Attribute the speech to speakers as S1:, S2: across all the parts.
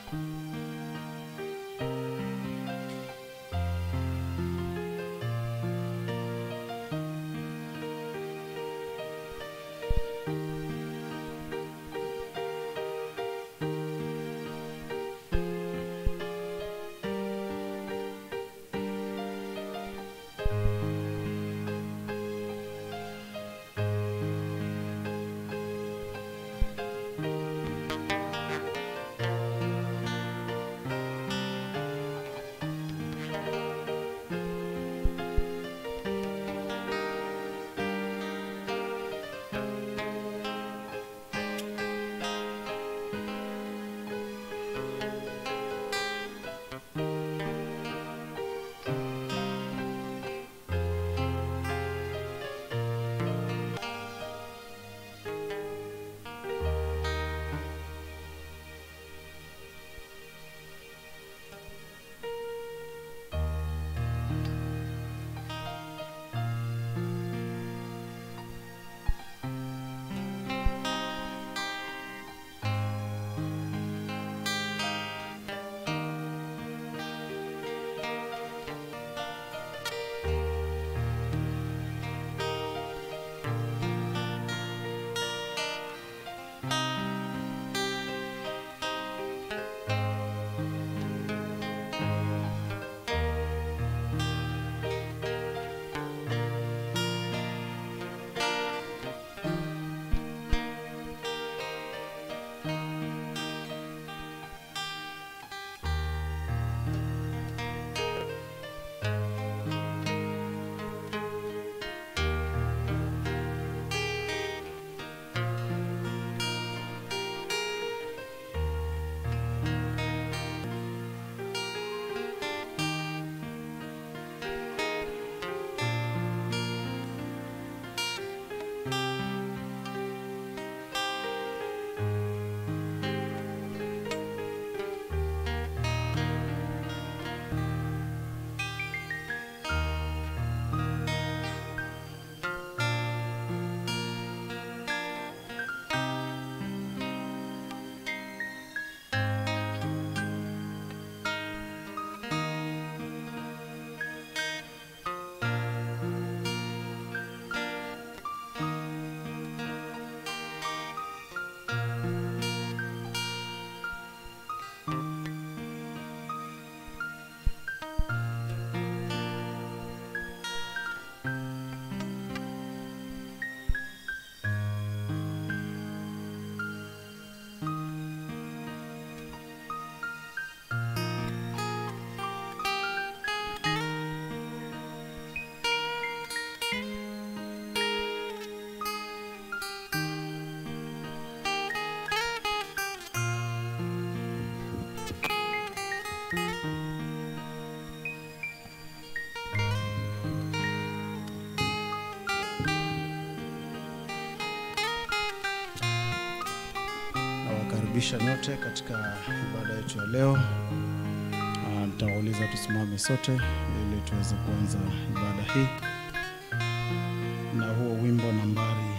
S1: Nawakaribisha nyote katika ibada yetu ya leo. Ah, Nitawauliza tusimame sote ili tuweze kuanza ibada hii na huo wimbo nambari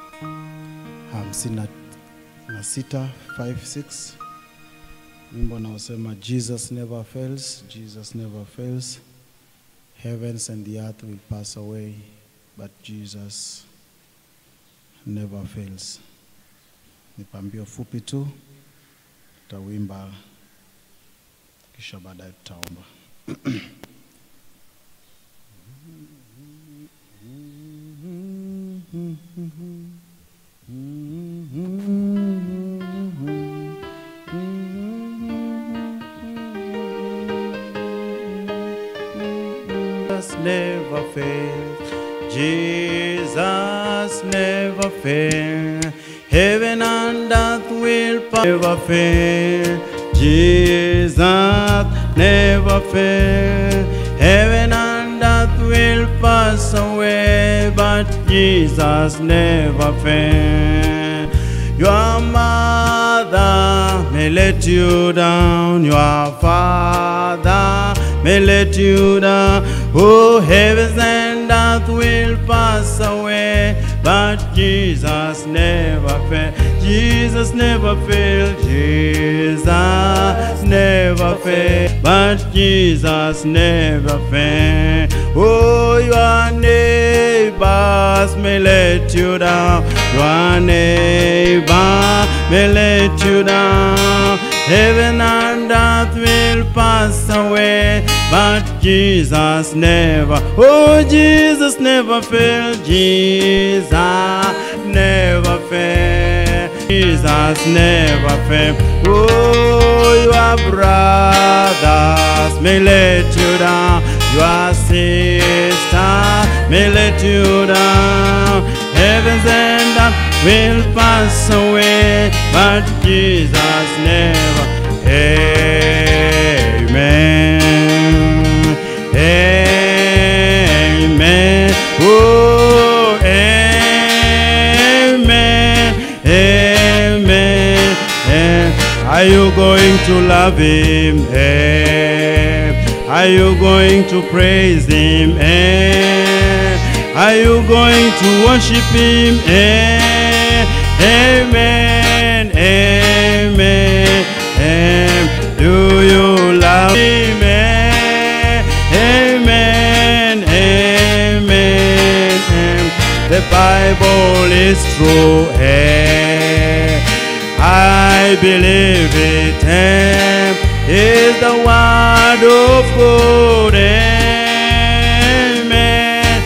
S1: 56 56 wimbo unaosema Jesus never fails, Jesus never fails. Heavens and the earth will pass away, but Jesus never fails. Ni pambio fupi tu, tutawimba kisha baadaye tutaomba. Jesus never fails. Jesus never fails. Heaven and earth will pass. Never fail. Jesus never fail. Heaven and earth will pass away, but Jesus never fail. Your mother may let you down. Your father may let you down. Oh, heavens and earth will pass away,
S2: but Jesus never failed. Jesus never failed. Jesus never failed, but Jesus never failed. Oh, your neighbors may let you down. Your neighbor may let you down. Heaven and earth will pass away, but Jesus never. Oh, Jesus never failed. Jesus never failed. Jesus never failed. Oh, your brothers may let you down. Your sister may let you down. Heavens and earth will pass away, but Jesus never. Amen. Amen. Oh, amen. Amen. Eh, Are you going to love him? Eh, Are you going to praise him? Eh, Are you going to worship him? Eh, Amen. Amen. Amen. Do you love him? Eh, Amen. Amen. Amen. The Bible is true. Eh, I believe it. Eh, is the word of God. Amen.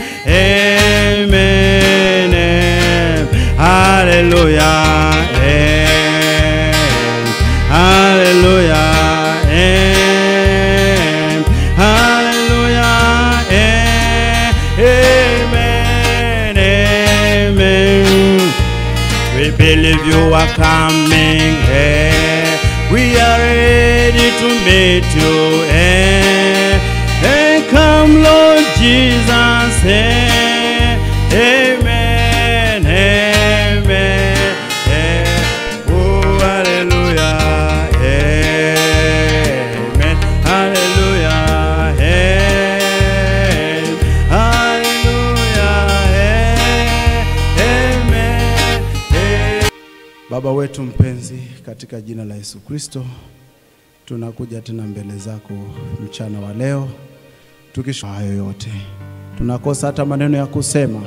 S2: Amen. Amen. Hallelujah. Amen. Hallelujah. Amen. Hallelujah. Amen. Amen. We believe you are coming. eh. We are ready to meet you. eh. And come, Lord Jesus. eh. Amen. Amen. eh. Oh, hallelujah. Amen. Hallelujah. Amen. Hallelujah. Amen. Amen.
S1: Baba wetu mpenzi, katika jina la Yesu Kristo, tunakuja tena mbele zako mchana wa leo tukisha hayo yote, tunakosa hata maneno ya kusema,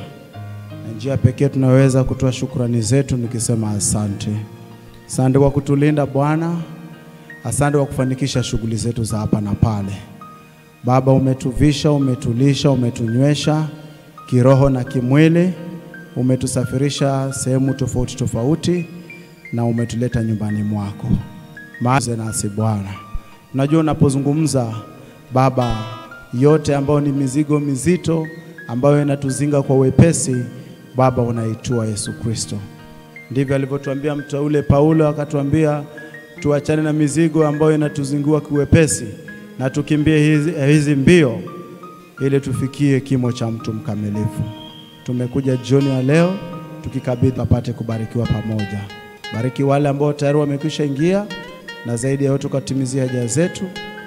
S1: na njia pekee tunaweza kutoa shukrani zetu nikisema asante. Asante kwa kutulinda Bwana, asante kwa kufanikisha shughuli zetu za hapa na pale. Baba, umetuvisha, umetulisha, umetunywesha kiroho na kimwili, umetusafirisha sehemu tofauti tofauti na umetuleta nyumbani mwako. Maaze nasi Bwana, unajua unapozungumza Baba, yote ambayo ni mizigo mizito ambayo inatuzinga kwa wepesi, Baba unaitua Yesu Kristo. Ndivyo alivyotuambia mteule Paulo, akatuambia tuachane na mizigo ambayo inatuzingua kiwepesi na tukimbie hizi, hizi mbio ili tufikie kimo cha mtu mkamilifu. Tumekuja jioni ya leo tukikabidhi apate kubarikiwa pamoja. Bariki wale ambao tayari wamekwisha ingia, na zaidi ya yote ukatimizia haja zetu,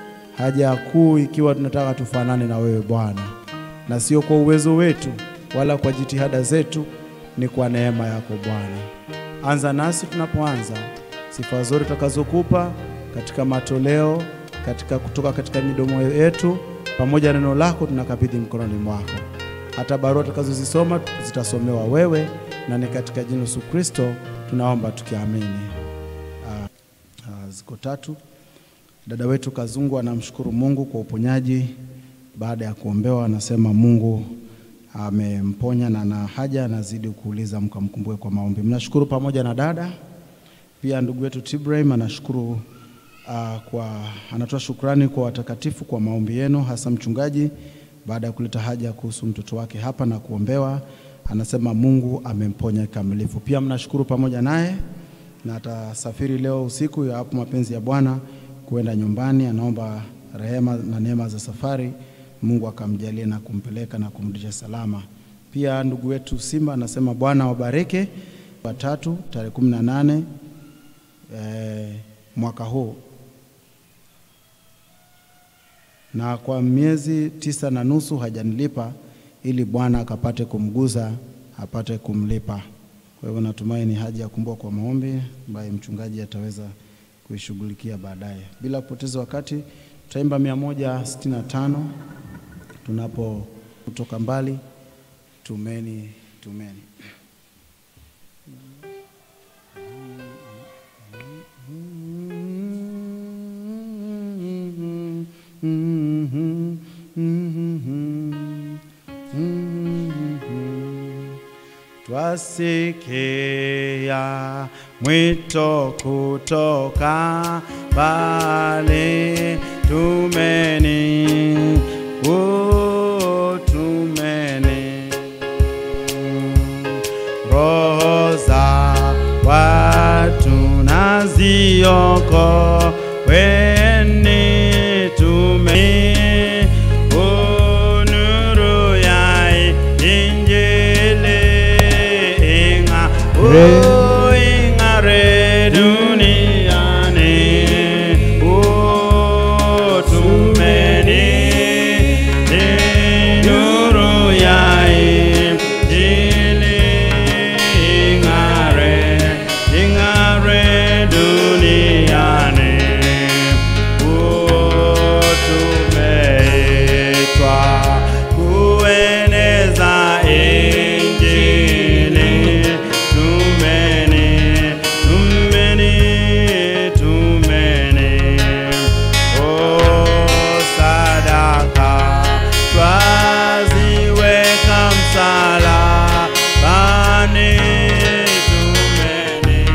S1: haja kuu ikiwa tunataka tufanane na wewe Bwana, na sio kwa uwezo wetu wala kwa jitihada zetu, ni kwa neema yako Bwana. Anza nasi tunapoanza, sifa zote tutakazokupa katika matoleo, katika kutoka katika midomo yetu, pamoja na neno lako tunakabidhi mkononi mwako. Hata barua tutakazozisoma zitasomewa wewe, na ni katika jina la Yesu Kristo tunaomba tukiamini. Ah, ah, ziko tatu. Dada wetu Kazungu anamshukuru Mungu kwa uponyaji baada ya kuombewa, anasema Mungu amemponya na na haja anazidi kuuliza mkamkumbuke kwa maombi. Mnashukuru pamoja na dada. Pia ndugu yetu Tibrahim anashukuru ah, kwa anatoa shukrani kwa watakatifu kwa maombi yenu, hasa mchungaji baada ya kuleta haja kuhusu mtoto wake hapa na kuombewa, anasema Mungu amemponya kikamilifu. Pia mnashukuru pamoja naye na atasafiri leo usiku ya hapo mapenzi ya Bwana kuenda nyumbani. Anaomba rehema na neema za safari, Mungu akamjalie na kumpeleka na kumrudisha salama. Pia ndugu wetu Simba anasema Bwana wabariki watatu tarehe kumi na nane eh, mwaka huu na kwa miezi tisa na nusu hajanilipa ili Bwana akapate kumguza apate kumlipa. Kwa hivyo natumai ni haja ya kumbwa kwa maombi ambaye mchungaji ataweza kuishughulikia baadaye. Bila kupoteza wakati, tutaimba 165 tunapo kutoka mbali, tumeni tumeni.
S2: Twasikia mwito kutoka mbali, tumeni, oh, tumeni. Roho za watu nazioko weni tumeni, oh, nuru ya Injili inga, oh, ing'are duniani, oh, tumeni, ni nuru ya Injili ing'are, ing'are duniani, oh, tumeitwa kueneza Injili, tumeni, tumeni, tumeni, oh, sadaka twaziweka msalabani, tumeni, tumeni,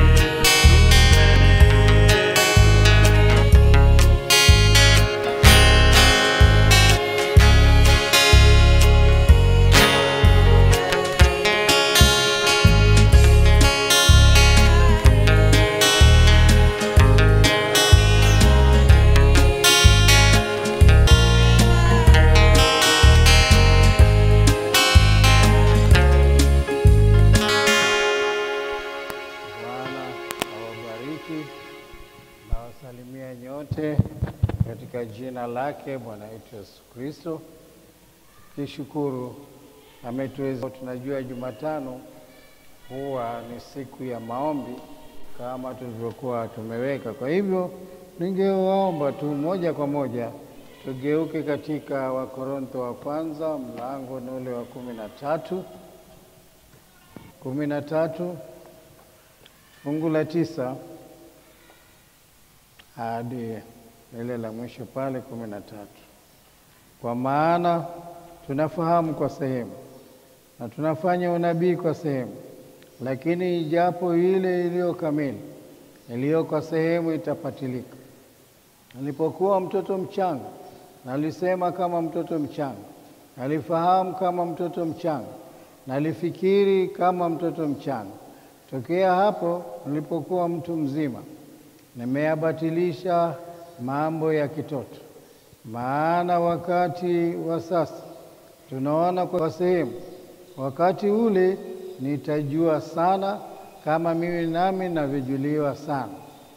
S3: Bwana awabariki na wasalimia nyote katika jina lake Bwana wetu Yesu Kristo. Kishukuru ametuweza. Tunajua Jumatano huwa ni siku ya maombi kama tulivyokuwa tumeweka. Kwa hivyo ningewaomba tu moja kwa moja tugeuke katika Wakorintho wa kwanza mlango ni ule wa kumi na tatu kumi na tatu fungu la tisa hadi lile la mwisho pale kumi na tatu. Kwa maana tunafahamu kwa sehemu na tunafanya unabii kwa sehemu, lakini ijapo ile iliyo kamili iliyo kwa sehemu itapatilika. Nilipokuwa mtoto mchanga, nalisema kama mtoto mchanga, nalifahamu kama mtoto mchanga, nalifikiri kama mtoto mchanga. Tokea hapo nilipokuwa mtu mzima, nimeyabatilisha mambo ya kitoto. Maana wakati wa sasa tunaona kwa sehemu, wakati ule nitajua sana, kama mimi nami navyojuliwa sana.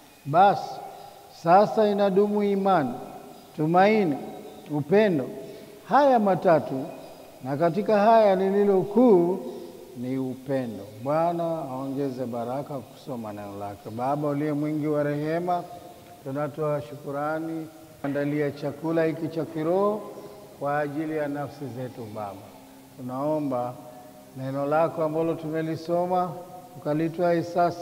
S3: Basi sasa inadumu imani, tumaini, upendo, haya matatu, na katika haya lililo kuu ni upendo. Bwana aongeze baraka kusoma neno lake. Baba uliye mwingi wa rehema, tunatoa shukurani andalia chakula hiki cha kiroho kwa ajili ya nafsi zetu. Baba, tunaomba neno lako ambalo tumelisoma ukalitwae sasa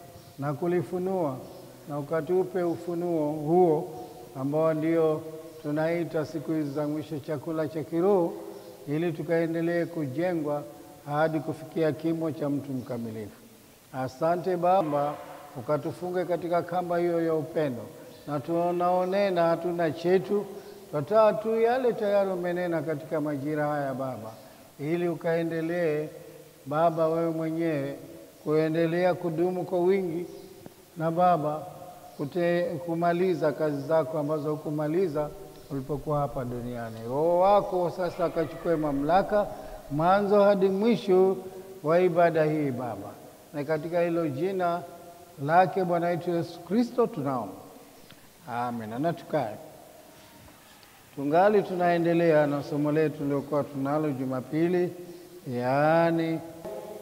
S3: na kulifunua na ukatupe ufunuo huo ambao ndio tunaita siku hizi za mwisho chakula cha kiroho, ili tukaendelee kujengwa hadi kufikia kimo cha mtu mkamilifu. Asante Baba, ukatufunge katika kamba hiyo ya upendo, na tunaonena hatuna chetu, twataa tu yale tayari umenena katika majira haya Baba, ili ukaendelee Baba wewe mwenyewe kuendelea kudumu kwa wingi na Baba kute, kumaliza kazi zako ambazo hukumaliza ulipokuwa hapa duniani. Roho wako sasa akachukue mamlaka mwanzo hadi mwisho wa ibada hii Baba, na katika hilo jina lake Bwana wetu Yesu Kristo tunaomba, amen. Na tukae tungali tunaendelea na somo letu liliokuwa tunalo Jumapili, yaani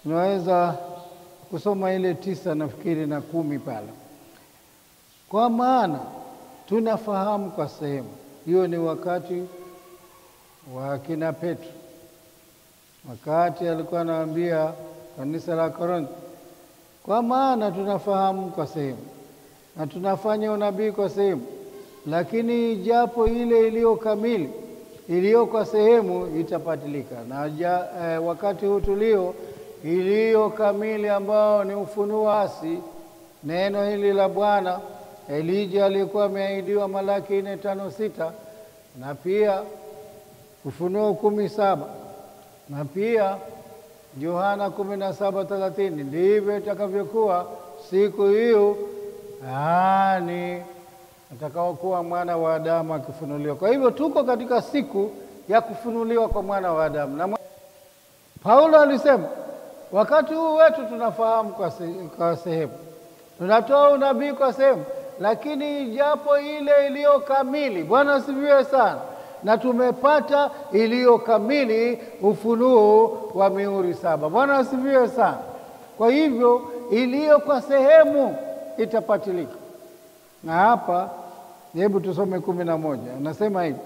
S3: Tunaweza kusoma ile tisa nafikiri na kumi pale, kwa maana tunafahamu kwa sehemu hiyo. Ni wakati wa kina Petro, wakati alikuwa anawaambia kanisa la Korintho, kwa maana tunafahamu kwa sehemu na tunafanya unabii kwa sehemu, lakini japo ile iliyo kamili iliyo kwa sehemu itapatilika. Na ja, eh, wakati huu tulio iliyo kamili ambao ni ufunuo asi, neno hili la Bwana. Elija alikuwa ameahidiwa Malaki nne tano sita na pia Ufunuo kumi saba na pia Yohana kumi na saba thelathini. Ndivyo itakavyokuwa siku hiyo, yaani atakaokuwa mwana wa Adamu akifunuliwa. Kwa hivyo tuko katika siku ya kufunuliwa kwa mwana wa Adamu, na Paulo alisema wakati huu wetu tunafahamu kwa, se, kwa sehemu, tunatoa unabii kwa sehemu, lakini japo ile iliyo kamili. Bwana asifiwe sana na tumepata iliyo kamili, ufunuo wa mihuri saba. Bwana asifiwe sana. Kwa hivyo iliyo kwa sehemu itapatilika, na hapa hebu tusome kumi na moja anasema hivi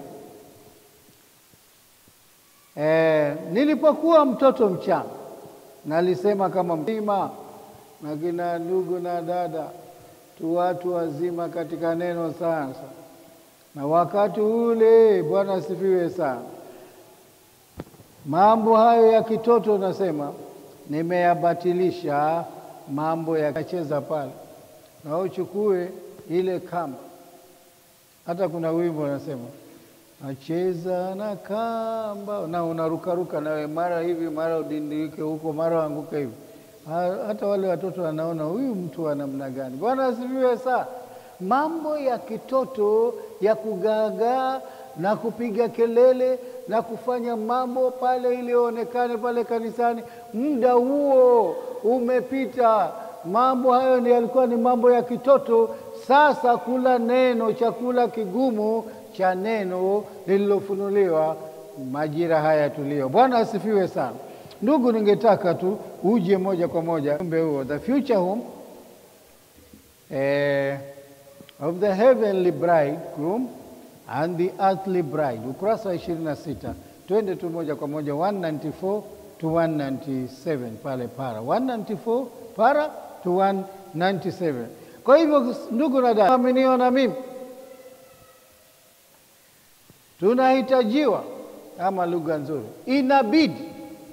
S3: e, nilipokuwa mtoto mchanga nalisema kama mzima na kina ndugu na dada tu watu wazima katika neno sasa na wakati ule, Bwana asifiwe sana. Mambo hayo ya kitoto nasema nimeyabatilisha, mambo yakacheza pale, na uchukue ile kamba. Hata kuna wimbo unasema nacheza na kamba, na unarukaruka nawe, mara hivi mara udindike huko, mara uanguke hivi. Hata wale watoto wanaona huyu mtu wa namna gani. Bwana asifiwe sana mambo ya kitoto ya kugaagaa na kupiga kelele na kufanya mambo pale ili onekane pale kanisani, muda huo umepita. Mambo hayo ni yalikuwa ni mambo ya kitoto. Sasa kula neno, chakula kigumu cha neno lililofunuliwa majira haya tulio. Bwana asifiwe sana. Ndugu, ningetaka tu uje moja kwa moja ujumbe huo, the future home eh, of the heavenly bridegroom and the earthly bride, ukurasa wa 26. Twende tu moja kwa moja 194 to 197 pale para 194 para to 197. Kwa hivyo ndugu na dada, aminio na mimi tunahitajiwa, ama lugha nzuri, inabidi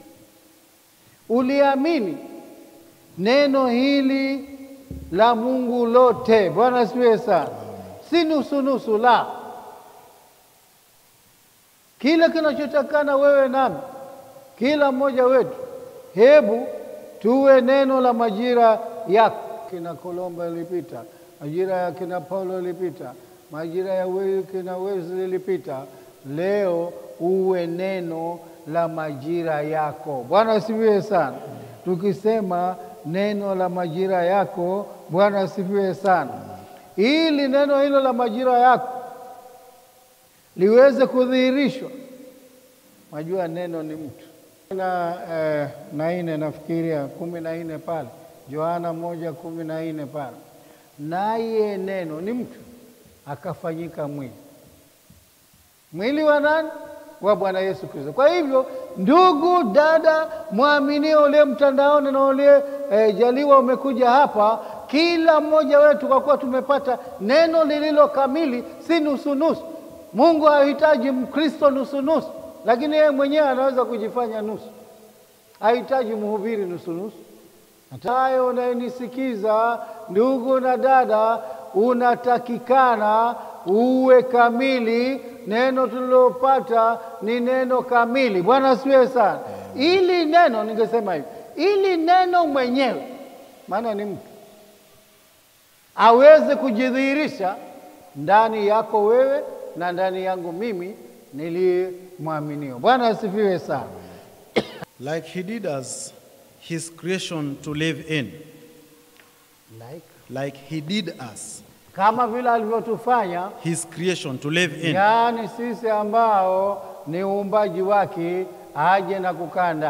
S3: uliamini neno hili la Mungu lote. Bwana asifiwe sana, si nusunusu, la kile kinachotakana wewe nami, kila mmoja wetu. Hebu tuwe neno la majira yako. Kina Kolomba ilipita, majira ya kina Paulo ilipita, majira ya we, kina Wesley ilipita. Leo uwe neno la majira yako. Bwana asifiwe sana. Tukisema neno la majira yako, Bwana asifiwe sana, ili neno hilo la majira yako liweze kudhihirishwa. Majua neno ni mtu na eh, na nne nafikiria kumi na nne pale Yohana moja kumi na nne pale, naye neno ni mtu akafanyika mwili. Mwili wa nani? Wa Bwana Yesu Kristo. Kwa hivyo, ndugu dada, mwaminio uliye mtandaoni na uliye eh, jaliwa umekuja hapa, kila mmoja wetu, kwa kuwa tumepata neno lililo kamili, si nusunusu. Mungu hahitaji Mkristo nusunusu, lakini yeye mwenyewe anaweza kujifanya nusu. Hahitaji mhubiri nusunusu. Hatayo unayenisikiza ndugu na dada, unatakikana uwe kamili. Neno tulilopata ni neno kamili. Bwana asifiwe sana. Ili neno, ningesema hivi, ili neno mwenyewe, maana ni mtu, aweze kujidhihirisha ndani yako wewe na ndani yangu mimi niliye mwaminio. Bwana asifiwe sana.
S1: like he did us his creation to live in
S3: Like,
S1: like he did us
S3: kama vile alivyotufanya
S1: his creation to live in
S3: yaani sisi ambao ni uumbaji wake aje na kukaa ndani.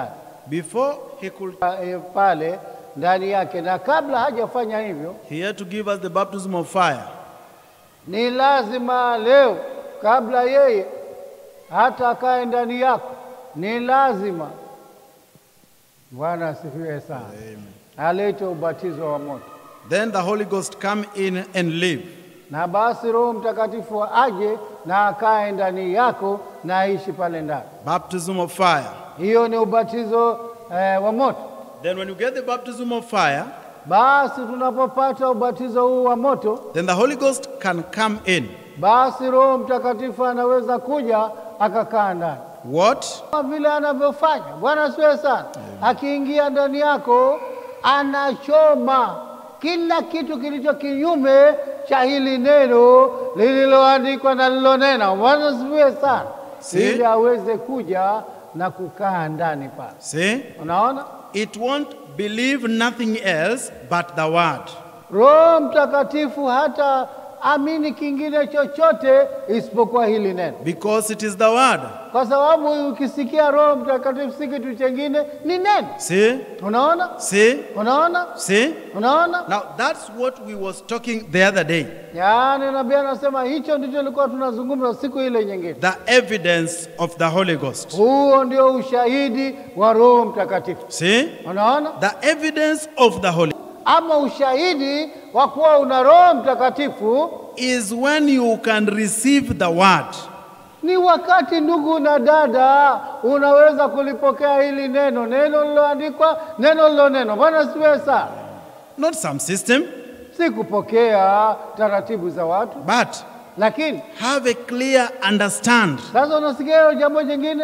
S1: before he could,
S3: eh, pale ndani yake, na kabla hajafanya hivyo,
S1: he had to give us the baptism of fire.
S3: ni lazima leo, kabla yeye hata akae ndani yako, ni lazima Bwana asifiwe sana, alete ubatizo wa moto,
S1: Then the Holy Ghost come in and live.
S3: na basi Roho Mtakatifu aje na akae ndani yako na aishi pale ndani.
S1: Baptism of fire.
S3: Hiyo ni ubatizo eh, wa moto.
S1: Then when you get the baptism of fire,
S3: Basi tunapopata ubatizo huu wa moto,
S1: then the Holy Ghost can come in.
S3: basi Roho Mtakatifu anaweza kuja akakaa ndani
S1: What?
S3: kama vile anavyofanya Bwana asiwe sana. Akiingia ndani yako, anachoma kila kitu kilicho kinyume cha hili neno lililoandikwa na lilonena. Bwana asifiwe sana,
S1: Si.
S3: ili aweze kuja na kukaa ndani pale.
S1: See?
S3: Unaona,
S1: It won't believe nothing else but the word.
S3: Roho Mtakatifu hata amini kingine chochote isipokuwa hili neno,
S1: Because it is the word.
S3: kwa sababu ukisikia Roho Mtakatifu si kitu chengine, ni neno.
S1: See?
S3: Unaona,
S1: See?
S3: unaona,
S1: See?
S3: unaona.
S1: Now that's what we was talking the other day.
S3: Yaani nabii anasema hicho ndicho tulikuwa tunazungumza siku ile nyingine.
S1: The evidence of the Holy Ghost.
S3: Huo ndio ushahidi wa Roho Mtakatifu.
S1: See?
S3: Unaona,
S1: The evidence of the Holy
S3: ama ushahidi wa kuwa una Roho Mtakatifu
S1: is when you can receive the word.
S3: ni wakati, ndugu na dada, unaweza kulipokea hili neno, neno liloandikwa, neno lilonenwa. Bwana siwe sana,
S1: Not some system,
S3: si kupokea taratibu za watu,
S1: but
S3: lakini
S1: have a clear understand.
S3: sasa unasikia hilo jambo jingine,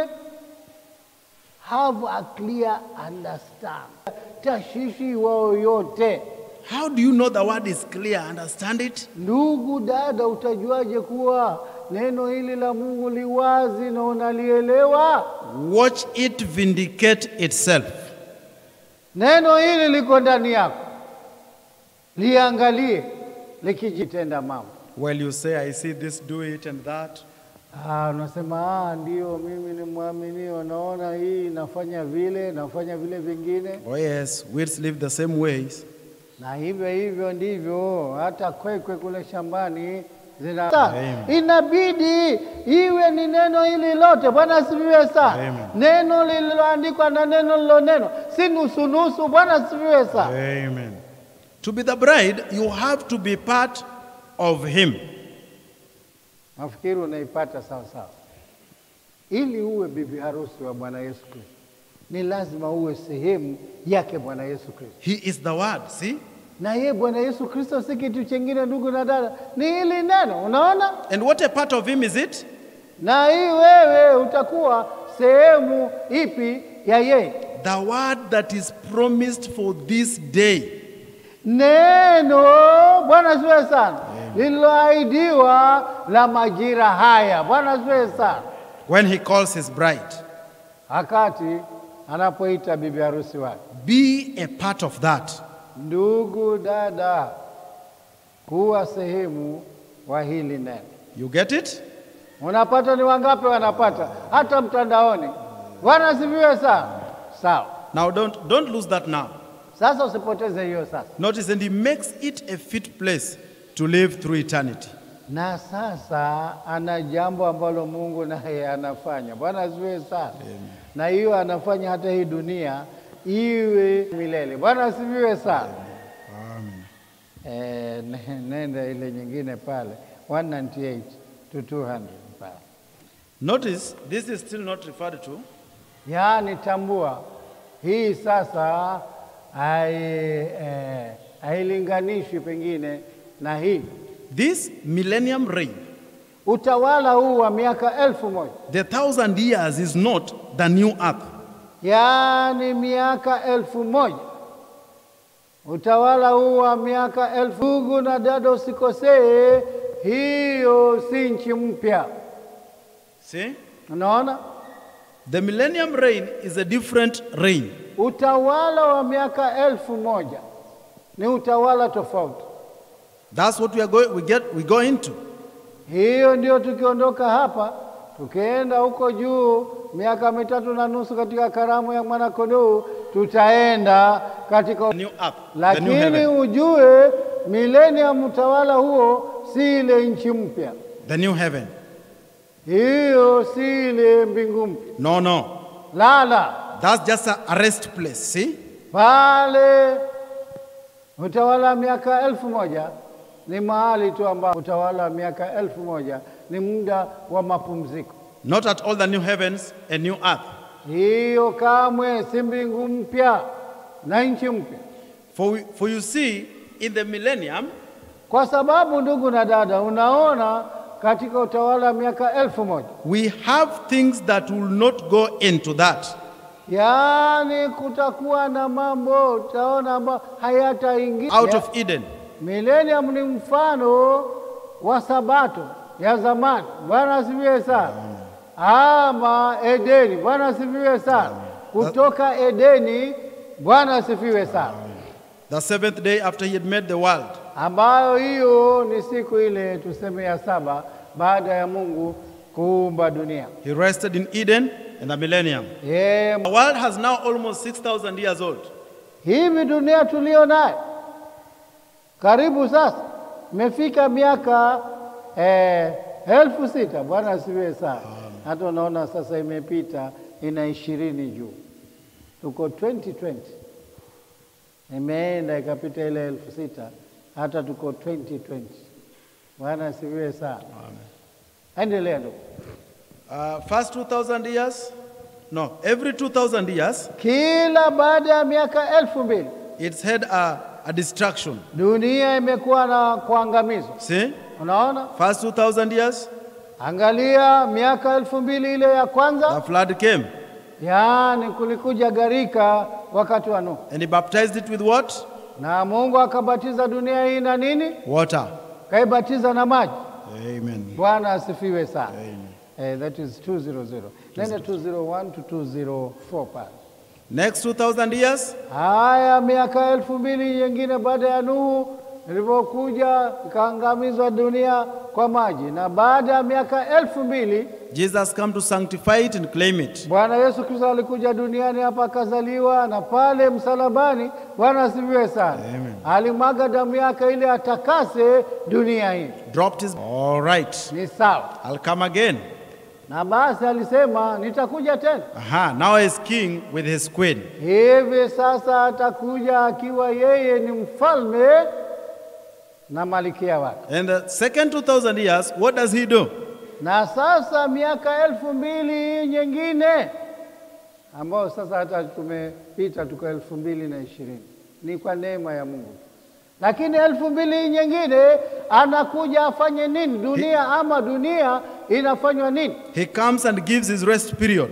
S3: have a clear understand, tashishi wao yote.
S1: How do you know the word is clear? Understand it?
S3: Ndugu dada, utajuaje kuwa neno hili la Mungu liwazi na unalielewa?
S1: Watch it vindicate itself.
S3: Neno hili liko ndani yako, liangalie likijitenda mambo.
S1: Well, you say, I see this, do it, and that.
S3: Ah, unasema ah, ndio mimi ni mwaminio, naona hii nafanya vile, nafanya vile vingine,
S1: Oh, yes, weeds live the same ways.
S3: na hivyo hivyo ndivyo hata kwekwe kule shambani zina
S1: Amen.
S3: inabidi iwe ni neno hili lote. Bwana asifiwe sana.
S1: Amen.
S3: Neno lililoandikwa na neno lilonenwa, si nusunusu. Bwana asifiwe sana.
S1: Amen. To be the bride, you have to be part of Him.
S3: Nafikiri unaipata sawa sawa. Ili uwe bibi harusi wa Bwana Yesu Kristo, ni lazima uwe sehemu yake Bwana Yesu Kristo.
S1: He is the Word. See?
S3: Na yeye Bwana Yesu Kristo si kitu chengine, ndugu na dada, ni hili neno. Unaona,
S1: And what a part of Him is it?
S3: na hii wewe utakuwa sehemu ipi ya yeye?
S1: The Word that is promised for this day.
S3: Neno Bwana asifiwe sana, lililoahidiwa la majira haya. Bwana asifiwe sana,
S1: When He calls His bride,
S3: wakati anapoita bibi harusi wake.
S1: be a part of that.
S3: Ndugu dada, kuwa sehemu wa hili neno.
S1: You get it?
S3: Unapata ni wangapi wanapata? Hata mtandaoni. Bwana asifiwe sana. Sawa,
S1: Now, don't, don't lose that now.
S3: sasa usipoteze hiyo sasa.
S1: Notice, and He makes it a fit place to live through eternity.
S3: Na sasa ana jambo ambalo Mungu naye anafanya. Bwana asifiwe sana. Na hiyo anafanya hata hii dunia iwe milele. Bwana asifiwe sana. Eh, ne- nenda ile nyingine pale 198 to 200 pale.
S1: Notice, this is still not referred to.
S3: Yaani tambua hii sasa hai- eh, hailinganishwi pengine na hii
S1: This millennium reign,
S3: utawala huu wa miaka elfu moja
S1: the thousand years is not the new earth.
S3: yaani miaka elfu moja utawala huu wa miaka elfu. Ndugu na dada, usikosee, hiyo si nchi mpya.
S1: See?
S3: Unaona,
S1: The millennium reign is a different reign.
S3: utawala wa miaka elfu moja ni utawala tofauti.
S1: That's what we are going we get we go into.
S3: Hiyo ndio tukiondoka hapa tukienda huko juu miaka mitatu na nusu katika karamu ya mwanakondoo, tutaenda katika
S1: The new earth, the new
S3: lakini
S1: heaven,
S3: ujue milenium utawala huo si ile nchi mpya,
S1: the new heaven.
S3: hiyo si ile mbingu mpya.
S1: No, no.
S3: Lala
S1: That's just a, a rest place. See?
S3: pale utawala wa miaka elfu moja ni mahali tu ambao utawala wa miaka elfu moja ni muda wa mapumziko.
S1: Not at all the new heavens and new earth.
S3: Hiyo kamwe si mbingu mpya na nchi mpya,
S1: For, we, for you see, in the millennium,
S3: kwa sababu ndugu na dada, unaona katika utawala wa miaka elfu moja
S1: we have things that will not go into that.
S3: yaani kutakuwa na mambo utaona ambayo hayataingia
S1: Out of Eden.
S3: Millennium ni mfano wa sabato ya zamani. Bwana asifiwe sana. Ama Edeni. Bwana asifiwe sana. Kutoka Edeni. Bwana asifiwe sana,
S1: The seventh day after he had made the world.
S3: ambayo hiyo ni siku ile tuseme ya saba baada ya Mungu kuumba dunia.
S1: He rested in Eden in the millennium.
S3: Yeye
S1: The world has now almost 6,000 years old.
S3: hivi dunia tulio nayo karibu sasa imefika miaka eh, elfu sita. Bwana asifiwe sana. Hata unaona sasa imepita ina ishirini juu, tuko 2020 imeenda ikapita ile elfu sita, hata tuko 2020. Bwana asifiwe sana. Endelea ndugu.
S1: Uh, first 2,000 years? No, every 2,000 years,
S3: Kila baada ya miaka elfu mbili
S1: it's had a, a destruction.
S3: dunia imekuwa na kuangamizwa.
S1: See?
S3: Unaona,
S1: First 2,000 years,
S3: angalia miaka elfu mbili ile ya
S1: the
S3: kwanza,
S1: flood came.
S3: yaani kulikuja gharika wakati wa Nuhu,
S1: And he baptized it with what?
S3: na Mungu akabatiza dunia hii na nini?
S1: Water.
S3: Kaibatiza na maji.
S1: Amen.
S3: Bwana asifiwe sana.
S1: Amen.
S3: Eh, that is 200. Nenda 201 to 204 pale.
S1: Next 2,000 years,
S3: Haya, miaka elfu mbili nyingine baada ya Nuhu ilivyokuja ikaangamizwa dunia kwa maji, na baada ya miaka elfu mbili
S1: Jesus come to sanctify it and claim it.
S3: Bwana Yesu Kristo alikuja duniani hapa akazaliwa, na pale msalabani, Bwana asifiwe sana,
S1: Amen.
S3: alimwaga damu yake ili atakase dunia hii.
S1: Dropped his. All right.
S3: Ni sawa,
S1: I'll come again.
S3: na basi alisema nitakuja tena.
S1: Aha. Now he's king with his queen.
S3: Hivi sasa atakuja akiwa yeye ni mfalme na malikia wake.
S1: And the second 2,000 years, what does he do?
S3: Na sasa miaka elfu mbili nyingine ambayo sasa hata tumepita tuko elfu mbili na ishirini ni kwa neema ya Mungu, lakini elfu mbili nyingine anakuja afanye nini dunia, ama dunia inafanywa nini?
S1: He comes and gives his rest period.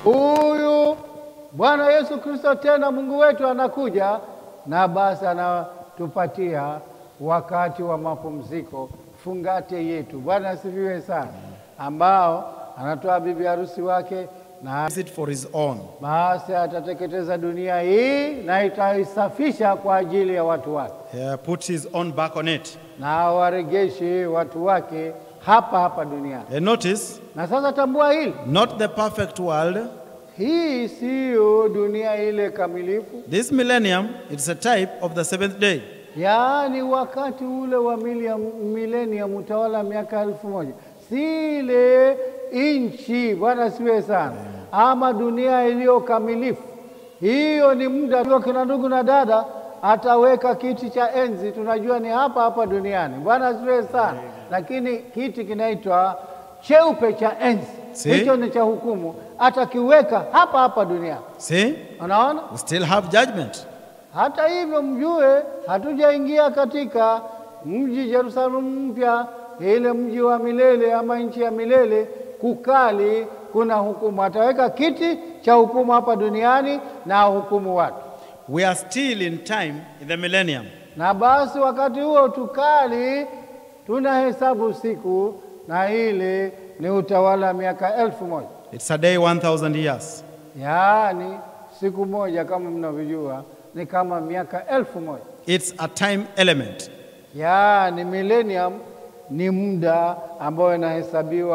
S3: Huyu Bwana Yesu Kristo tena Mungu wetu anakuja na basi anatupatia wakati wa mapumziko, fungate yetu. Bwana asifiwe sana, ambao anatoa bibi harusi wake na
S1: Is it for his own?
S3: basi atateketeza dunia hii na itaisafisha kwa ajili ya watu wake,
S1: He put his own back on it.
S3: na awaregeshe watu wake hapa hapa duniani.
S1: And notice,
S3: Na sasa tambua hili,
S1: not the perfect world.
S3: hii siyo dunia ile kamilifu
S1: This millennium, it's a type of the seventh day.
S3: Yaani wakati ule wa miliam- millennium utawala miaka elfu moja si ile nchi, Bwana siwe sana, ama dunia iliyo kamilifu. Hiyo ni muda tu, kina ndugu na dada, ataweka kiti cha enzi, tunajua ni hapa hapa duniani, Bwana siwe sana, lakini kiti kinaitwa cheupe cha enzi,
S1: Si?
S3: hicho ni cha hukumu, atakiweka hapa hapa duniani.
S1: See?
S3: Unaona?
S1: We still have judgment.
S3: Hata hivyo mjue, hatujaingia katika mji Yerusalemu mpya, ile mji wa milele ama nchi ya milele. Kukali kuna hukumu, ataweka kiti cha hukumu hapa duniani na hukumu watu.
S1: We are still in time in the millennium.
S3: Na basi wakati huo tukali tunahesabu siku, na ile ni utawala wa miaka elfu moja
S1: It's a day 1,000 years.
S3: yaani siku moja kama mnavyojua ni kama miaka elfu moja
S1: It's a time element.
S3: Yaani millennium ni muda ambao inahesabiwa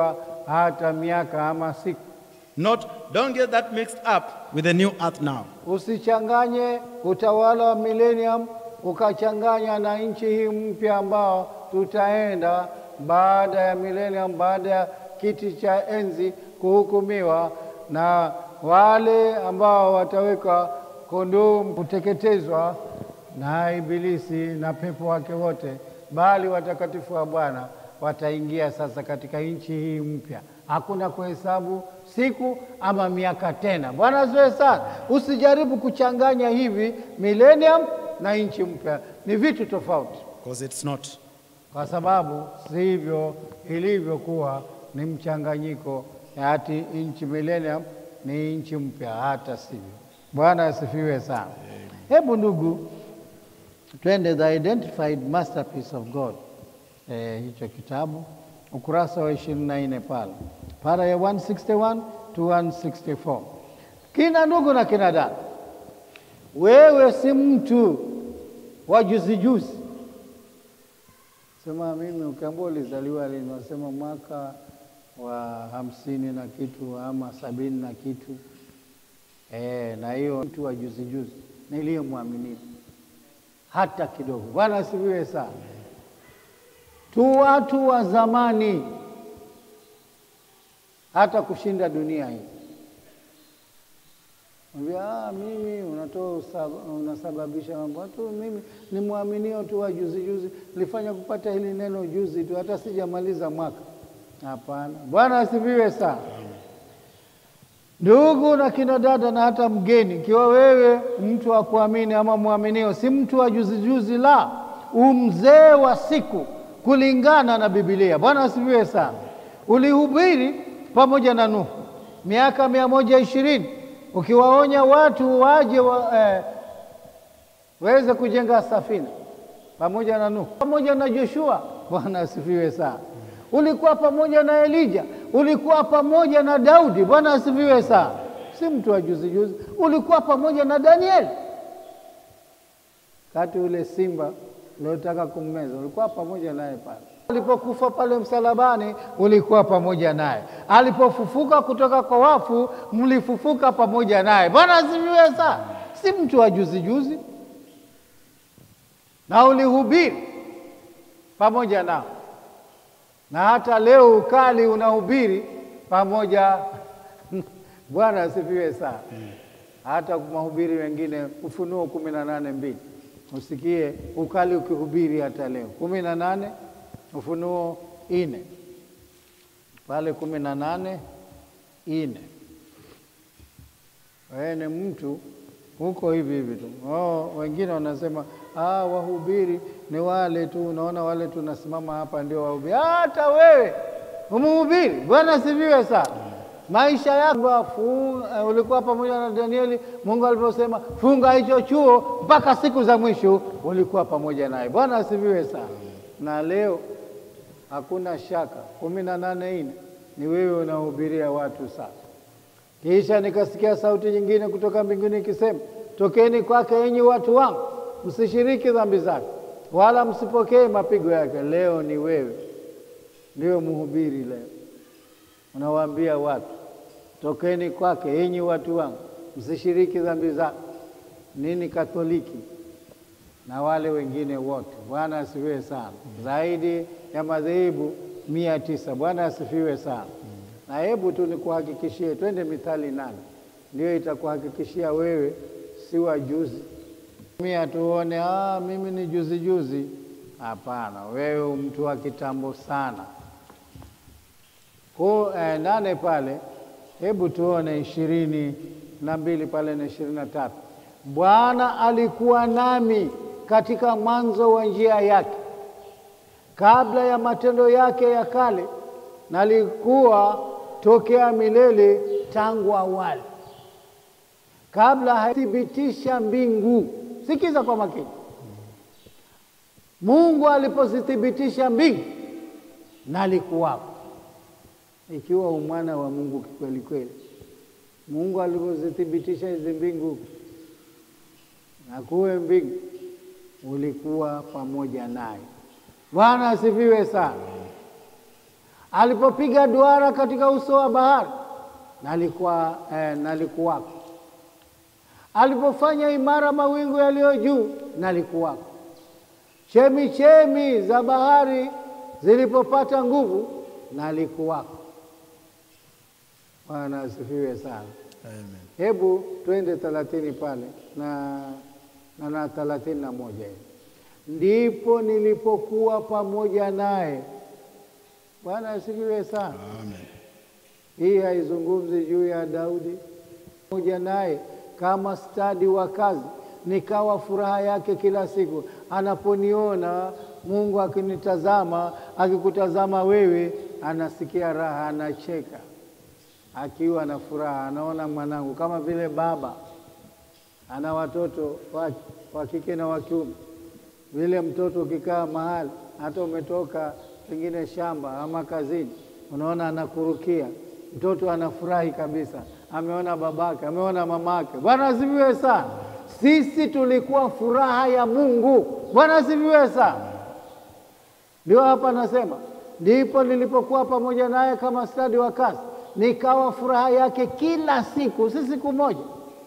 S3: hata miaka ama siku.
S1: Not, don't get that mixed up with the new earth now.
S3: Usichanganye utawala wa millennium ukachanganya na nchi hii mpya ambao tutaenda baada ya millennium, baada ya kiti cha enzi kuhukumiwa na wale ambao watawekwa kondoo kuteketezwa na Ibilisi na pepo wake wote, bali watakatifu wa Bwana wataingia sasa katika nchi hii mpya. Hakuna kuhesabu siku ama miaka tena. Bwana asifiwe sana. Usijaribu kuchanganya hivi millennium na nchi mpya, ni vitu tofauti,
S1: Because it's not.
S3: kwa sababu si hivyo ilivyokuwa, ni mchanganyiko ati nchi millennium ni nchi mpya, hata sivyo. Bwana asifiwe sana. Hebu ndugu, twende the identified masterpiece of God, eh, hicho kitabu ukurasa wa ishirini na nne pale para ya 161 to 164. Kina ndugu na kina dada, wewe si mtu wa juzi juzi. Sema mimi, ukiambua ulizaliwa lini, wasema mwaka wa hamsini na kitu ama sabini na kitu e, na hiyo mtu wa juzi juzi niliyemwamini hata kidogo. Bwana asifiwe sana. Tu watu wa zamani hata kushinda dunia hii. Mwambia, ah, mimi unatoa usab- unasababisha mambo watu, mimi ni mwaminio tu wa juzi juzi, nilifanya kupata hili neno juzi tu, hata sijamaliza mwaka. Hapana. Bwana asifiwe sana. Ndugu na kina dada na hata mgeni, ikiwa wewe mtu wa kuamini ama mwaminio, si mtu wa juzi juzi, la umzee wa siku kulingana na Biblia. Bwana asifiwe sana. Ulihubiri pamoja na Nuhu miaka mia moja ishirini ukiwaonya watu waje wa, eh, waweze kujenga safina pamoja na Nuhu, pamoja na Joshua. Bwana asifiwe sana. Ulikuwa pamoja na Elija, ulikuwa pamoja na Daudi. Bwana asifiwe sana. Si mtu wa juzi juzi, ulikuwa pamoja na Danieli kati ule simba uliotaka kummeza, ulikuwa pamoja naye pale. Alipokufa pale msalabani, ulikuwa pamoja naye. Alipofufuka kutoka kwa wafu, mlifufuka pamoja naye. Bwana asifiwe sana. Si mtu wa juzi juzi, na ulihubiri pamoja nao, na hata leo ukali unahubiri pamoja. Bwana asifiwe sana. Hata mahubiri wengine, Ufunuo kumi na nane mbili usikie ukali ukihubiri hata leo. kumi na nane Ufunuo ine pale kumi na nane ine wewe ni mtu huko hivi hivi tu. Oh, wengine wanasema ah, wahubiri ni wale tu, unaona wale tunasimama hapa ndio wahubiri. Hata wewe umhubiri. Bwana asifiwe sana. Maisha yako uh, ulikuwa pamoja na Danieli. Mungu aliposema funga hicho chuo mpaka siku za mwisho, ulikuwa pamoja naye. Bwana asifiwe sana. Na leo hakuna shaka, kumi na nane ine ni wewe unahubiria watu sasa. Kisha nikasikia sauti nyingine kutoka mbinguni ikisema, tokeni kwake enyi watu wangu, msishiriki dhambi zake, wala msipokee mapigo yake. Leo ni wewe ndio mhubiri leo unawaambia watu tokeni kwake enyi watu wangu, msishiriki dhambi zake. Nini Katoliki na wale wengine wote. Bwana asifiwe sana. Zaidi ya madhehebu mia tisa. Bwana asifiwe sana. Na hebu tu nikuhakikishie, twende Mithali nane, ndio itakuhakikishia wewe si wa juzi. Mia tuone, ah, mimi ni juzi juzi. Hapana, wewe mtu wa kitambo sana. Ku, eh, nane pale, hebu tuone ishirini na mbili pale na ishirini na tatu. Bwana alikuwa nami katika mwanzo wa njia yake, kabla ya matendo yake ya kale, nalikuwa tokea milele tangu awali, kabla hathibitisha mbingu. Sikiza kwa makini. Mungu alipozithibitisha mbingu, nalikuwapo ikiwa umwana wa Mungu kikweli kweli. Mungu alipozithibitisha hizi mbingu na kuwe mbingu, ulikuwa pamoja naye. Bwana asifiwe sana. alipopiga duara katika uso wa bahari, nalikuwa eh, nalikuwako. Alipofanya imara mawingu yaliyo juu, nalikuwako. Chemi chemi za bahari zilipopata nguvu, nalikuwako. Bwana asifiwe sana.
S1: Amen.
S3: Hebu twende thelathini pale na na na thelathini na moja hivi. Ndipo nilipokuwa pamoja naye. Bwana asifiwe sana.
S1: Amen.
S3: Hii haizungumzi juu ya Daudi, pamoja naye kama stadi wa kazi, nikawa furaha yake kila siku anaponiona. Mungu akinitazama, akikutazama wewe, anasikia raha, anacheka akiwa na furaha, anaona mwanangu, kama vile baba ana watoto wa- wa kike na wa kiume. Vile mtoto ukikaa mahali, hata umetoka pengine shamba ama kazini, unaona anakurukia, mtoto anafurahi kabisa, ameona babake, ameona mamake. Bwana asifiwe sana. Sisi tulikuwa furaha ya Mungu. Bwana asifiwe sana. Ndio hapa nasema, ndipo nilipokuwa pamoja naye kama stadi wa kazi, nikawa furaha yake kila siku, si siku moja,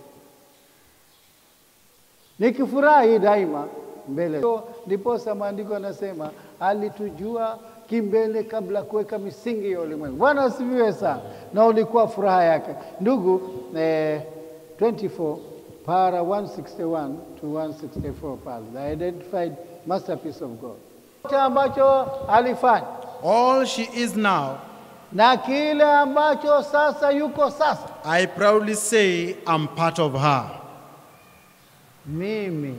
S3: nikifurahi daima mbele. So, Ndiposa maandiko yanasema alitujua kimbele kabla kuweka misingi ya ulimwengu. Bwana asifiwe sana, na ulikuwa furaha yake. Ndugu eh, 24 para 161 to 164 pale, the identified masterpiece of God Chote ambacho alifanya
S1: All she is now,
S3: na kile ambacho sasa yuko sasa.
S1: I proudly say I'm part of her.
S3: Mimi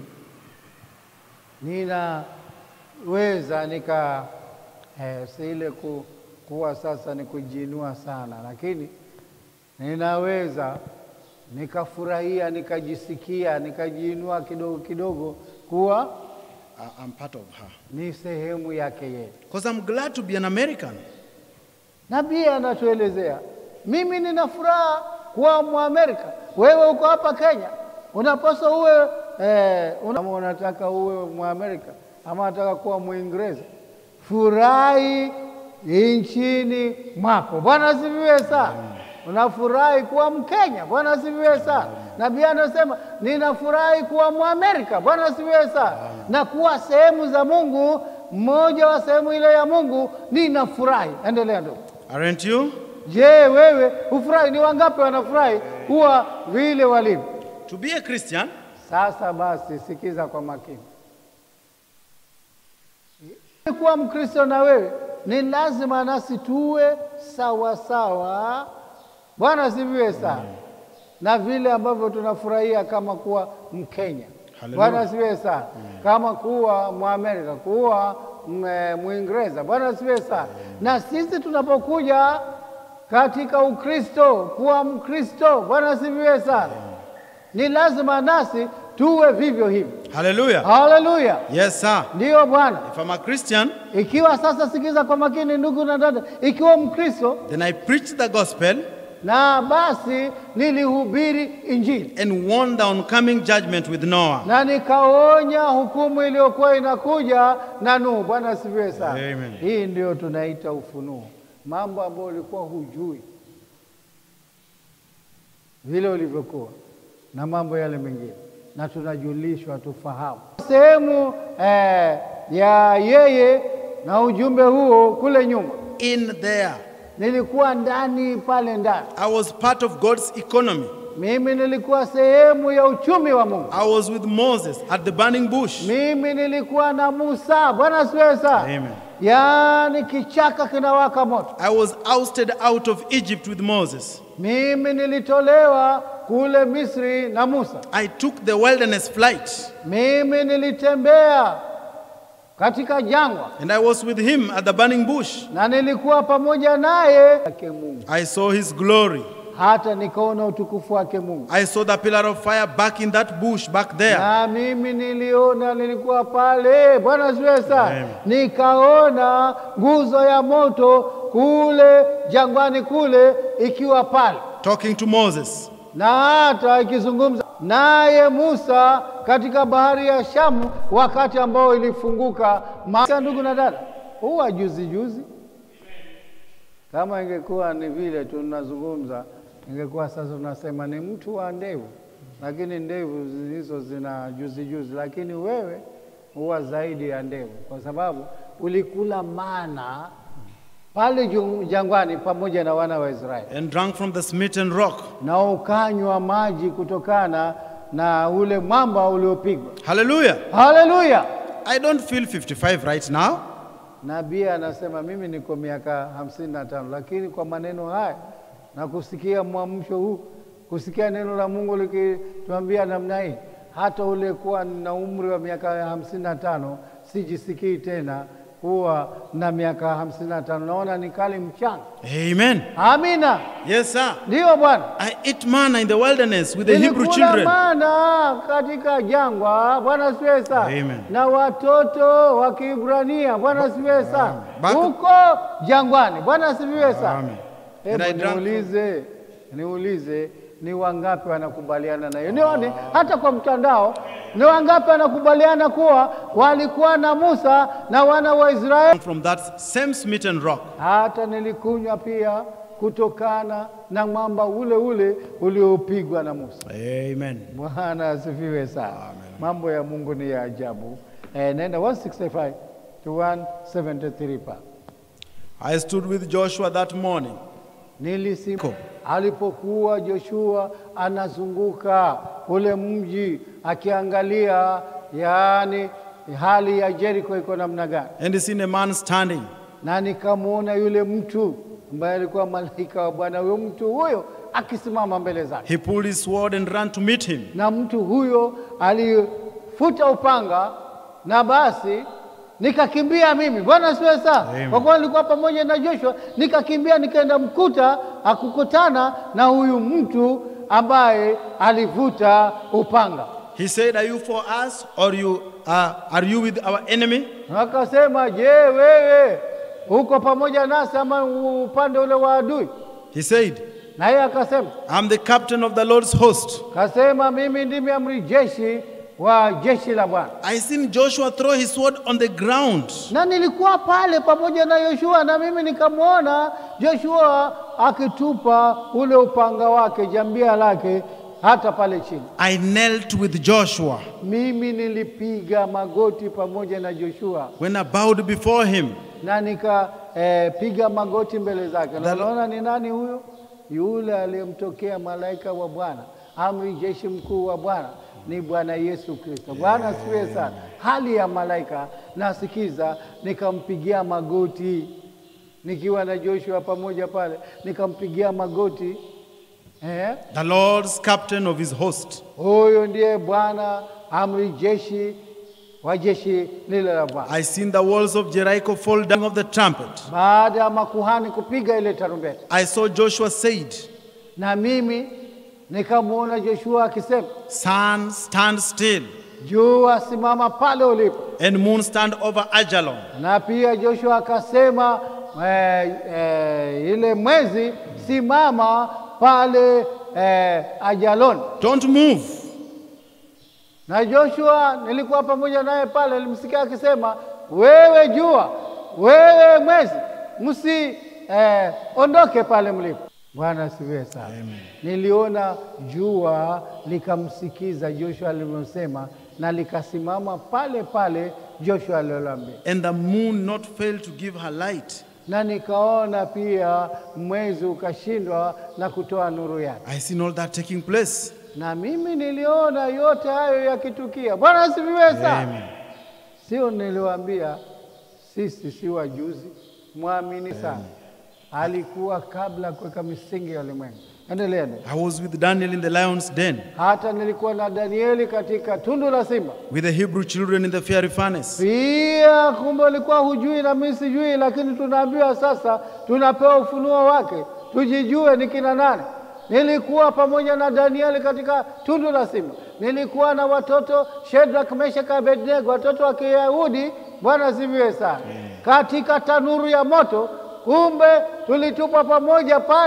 S3: ninaweza nika eh, si ile ku, kuwa sasa ni kujiinua sana, lakini ninaweza nikafurahia nikajisikia nikajiinua kidogo kidogo kuwa
S1: I- I'm part of her.
S3: ni sehemu yake yeye.
S1: Because I'm glad to be an American.
S3: Nabii anatuelezea, mimi nina furaha kuwa Mwamerika, wewe uko hapa Kenya, unapaswa uwe eh, una, kama unataka uwe Mwamerika ama unataka kuwa Mwingereza, furahi nchini mwako. Bwana asifiwe sana. Unafurahi kuwa Mkenya. Bwana asifiwe sana. Nabii anasema ninafurahi kuwa Mwamerika. Bwana asifiwe sana, na kuwa sehemu za Mungu, mmoja wa sehemu ile ya Mungu, ninafurahi. Endelea ndugu.
S1: Aren't you?
S3: Je, wewe hufurahi? Ni wangapi wanafurahi kuwa vile walivyo?
S1: To be a Christian,
S3: Sasa basi, sikiza kwa makini. Kuwa Mkristo na wewe ni lazima nasi tuwe sawa sawa. Bwana asifiwe sana, na vile ambavyo tunafurahia kama kuwa Mkenya.
S1: Haleluya.
S3: Bwana asifiwe sana, kama kuwa Mwamerika, kuwa m- Mwingereza. Bwana asifiwe sana. Na sisi tunapokuja katika Ukristo, kuwa Mkristo, Bwana asifiwe sana, ni lazima nasi tuwe vivyo hivyo.
S1: hallelujah.
S3: Haleluya,
S1: Yes, sir.
S3: ndiyo Bwana.
S1: If I'm a Christian,
S3: Ikiwa sasa, sikiza kwa makini ndugu na dada, ikiwa Mkristo
S1: then I preach the gospel
S3: na basi nilihubiri Injili
S1: and warn the oncoming judgment with Noah.
S3: na nikaonya hukumu iliyokuwa inakuja na Nuhu. Bwana asifiwe sana.
S1: Amen.
S3: Hii ndio tunaita ufunuo, mambo ambayo ulikuwa hujui vile ulivyokuwa na mambo yale mengine, na tunajulishwa tufahamu sehemu eh, ya yeye na ujumbe huo kule nyuma.
S1: In there,
S3: Nilikuwa ndani pale ndani,
S1: I was part of God's economy.
S3: mimi nilikuwa sehemu ya uchumi wa Mungu.
S1: I was with Moses at the burning bush.
S3: Mimi nilikuwa na Musa. Bwana asifiwe sana.
S1: Amen.
S3: Yaani kichaka kinawaka moto.
S1: I was ousted out of Egypt with Moses.
S3: Mimi nilitolewa kule Misri na Musa.
S1: I took the wilderness flight
S3: Mimi nilitembea katika jangwa
S1: and I was with him at the burning bush.
S3: na nilikuwa pamoja naye yake Mungu,
S1: I saw his glory.
S3: hata nikaona utukufu wake Mungu.
S1: I saw the pillar of fire back in that bush back there.
S3: Na mimi niliona, nilikuwa pale. Bwana asifiwe sana.
S1: Amen.
S3: Nikaona nguzo ya moto kule jangwani kule ikiwa pale
S1: Talking to Moses.
S3: na hata ikizungumza naye Musa katika bahari ya Shamu wakati ambao ilifunguka. Ma- Ndugu na dada, huwa juzi juzi Kama ingekuwa ni vile tunazungumza, ingekuwa sasa tunasema ni mtu wa ndevu, lakini ndevu hizo zina juzi juzi, lakini wewe huwa zaidi ya ndevu, kwa sababu ulikula mana pale ju- jangwani pamoja na wana wa Israeli
S1: and drank from the smitten rock.
S3: na ukanywa maji kutokana na ule mwamba uliopigwa.
S1: Hallelujah.
S3: Haleluya!
S1: I don't feel 55 right now.
S3: Nabii anasema mimi niko miaka hamsini na tano, lakini kwa maneno haya na kusikia mwamsho huu, kusikia neno la Mungu likituambia namna hii, hata ulikuwa na umri wa miaka hamsini na tano sijisikii tena kuwa na miaka hamsini na tano. Naona ni kali mchanga.
S1: Amen.
S3: Amina,
S1: Yes, sir.
S3: ndiyo Bwana.
S1: I ate manna in the wilderness with the Hebrew
S3: Nilikula
S1: children.
S3: mana katika jangwa, Bwana asifiwe sana,
S1: Amen.
S3: na watoto wa Kiebrania, Bwana asifiwe sana,
S1: Back-
S3: huko jangwani, Bwana asifiwe sana.
S1: Amen. And I
S3: Hebu
S1: drank
S3: niulize, niulize ni wangapi wanakubaliana na hiyo? Nione hata kwa mtandao, ni wangapi wanakubaliana kuwa walikuwa na Musa na wana wa Israeli?
S1: From that same smitten rock.
S3: Hata nilikunywa pia kutokana na mwamba ule ule uliopigwa na Musa.
S1: Amen.
S3: Bwana asifiwe sana. Mambo ya Mungu ni ya ajabu. Eh, nenda 165 to 173 pa.
S1: I stood with Joshua that morning.
S3: Nilisimama
S1: Ko.
S3: alipokuwa Joshua anazunguka ule mji akiangalia, yaani hali ya Jericho iko namna gani,
S1: And he seen a man standing.
S3: na nikamwona yule mtu ambaye alikuwa malaika wa Bwana. Huyo mtu huyo akisimama mbele zake,
S1: He pulled his sword and ran to meet him.
S3: na mtu huyo alifuta upanga, na basi nikakimbia mimi. Bwana asifiwe sana,
S1: Amen.
S3: kwa kuwa nilikuwa pamoja na Joshua, nikakimbia nikaenda mkuta akukutana na huyu mtu ambaye alivuta upanga.
S1: He said, Are you for us or you uh, are you with our enemy?
S3: Akasema, je, wewe uko pamoja nasi ama upande ule wa adui?
S1: He said,
S3: Na yeye akasema
S1: I'm the captain of the Lord's host.
S3: kasema, mimi ndimi amri jeshi wa jeshi la Bwana.
S1: I seen Joshua throw his sword on the ground.
S3: na nilikuwa pale pamoja na Yoshua, na mimi nikamwona Joshua akitupa ule upanga wake jambia lake hata pale chini.
S1: I knelt with Joshua.
S3: Mimi nilipiga magoti pamoja na Joshua
S1: When I bowed before him,
S3: na nikapiga eh, magoti mbele zake. Na
S1: The-
S3: unaona ni nani huyo? Yule aliyemtokea malaika wa Bwana, amri jeshi mkuu wa Bwana ni Bwana Yesu Kristo. Bwana asifiwe sana. Hali ya malaika nasikiza, nikampigia magoti nikiwa na Joshua pamoja pale, nikampigia magoti eh?
S1: the Lord's captain of his host.
S3: Huyo ndiye Bwana amri jeshi wa jeshi lile la Bwana.
S1: I seen the walls of Jericho fall down of the trumpet.
S3: Baada ya makuhani kupiga ile tarumbeta
S1: I saw Joshua said,
S3: na mimi nikamwona Joshua akisema,
S1: Sun, stand still,
S3: jua simama pale ulipo,
S1: and moon stand over Ajalon.
S3: na pia Joshua akasema eh, eh, ile mwezi simama pale eh, Ajalon.
S1: Don't move.
S3: Na Joshua nilikuwa pamoja naye pale, nilimsikia akisema, wewe jua, wewe mwezi, msi eh, ondoke pale mlipo. Bwana asifiwe sana. Niliona jua likamsikiza Joshua alivyosema, na likasimama pale pale Joshua alilolambia,
S1: And the moon not fail to give her light.
S3: na nikaona pia mwezi ukashindwa na kutoa nuru yake.
S1: I seen all that taking place.
S3: na mimi niliona yote hayo yakitukia. Bwana asifiwe sana.
S1: Amen.
S3: Sio niliwaambia sisi si wajuzi, mwamini sana. Alikuwa kabla ya kuweka misingi ya ulimwengu. Endelea. ndugu.
S1: I was with Daniel in the lion's den,
S3: Hata nilikuwa na Danieli katika tundu la simba.
S1: with the Hebrew children in the fiery furnace.
S3: Pia kumbe ulikuwa hujui na mimi sijui, lakini tunaambiwa sasa, tunapewa ufunuo wake, tujijue ni kina nani. Nilikuwa pamoja na Danieli katika tundu la simba, nilikuwa na watoto Shadrach, Meshach, Abednego, watoto wa Kiyahudi. Bwana asifiwe sana, katika tanuru ya moto. Kumbe tulitupwa pamoja pale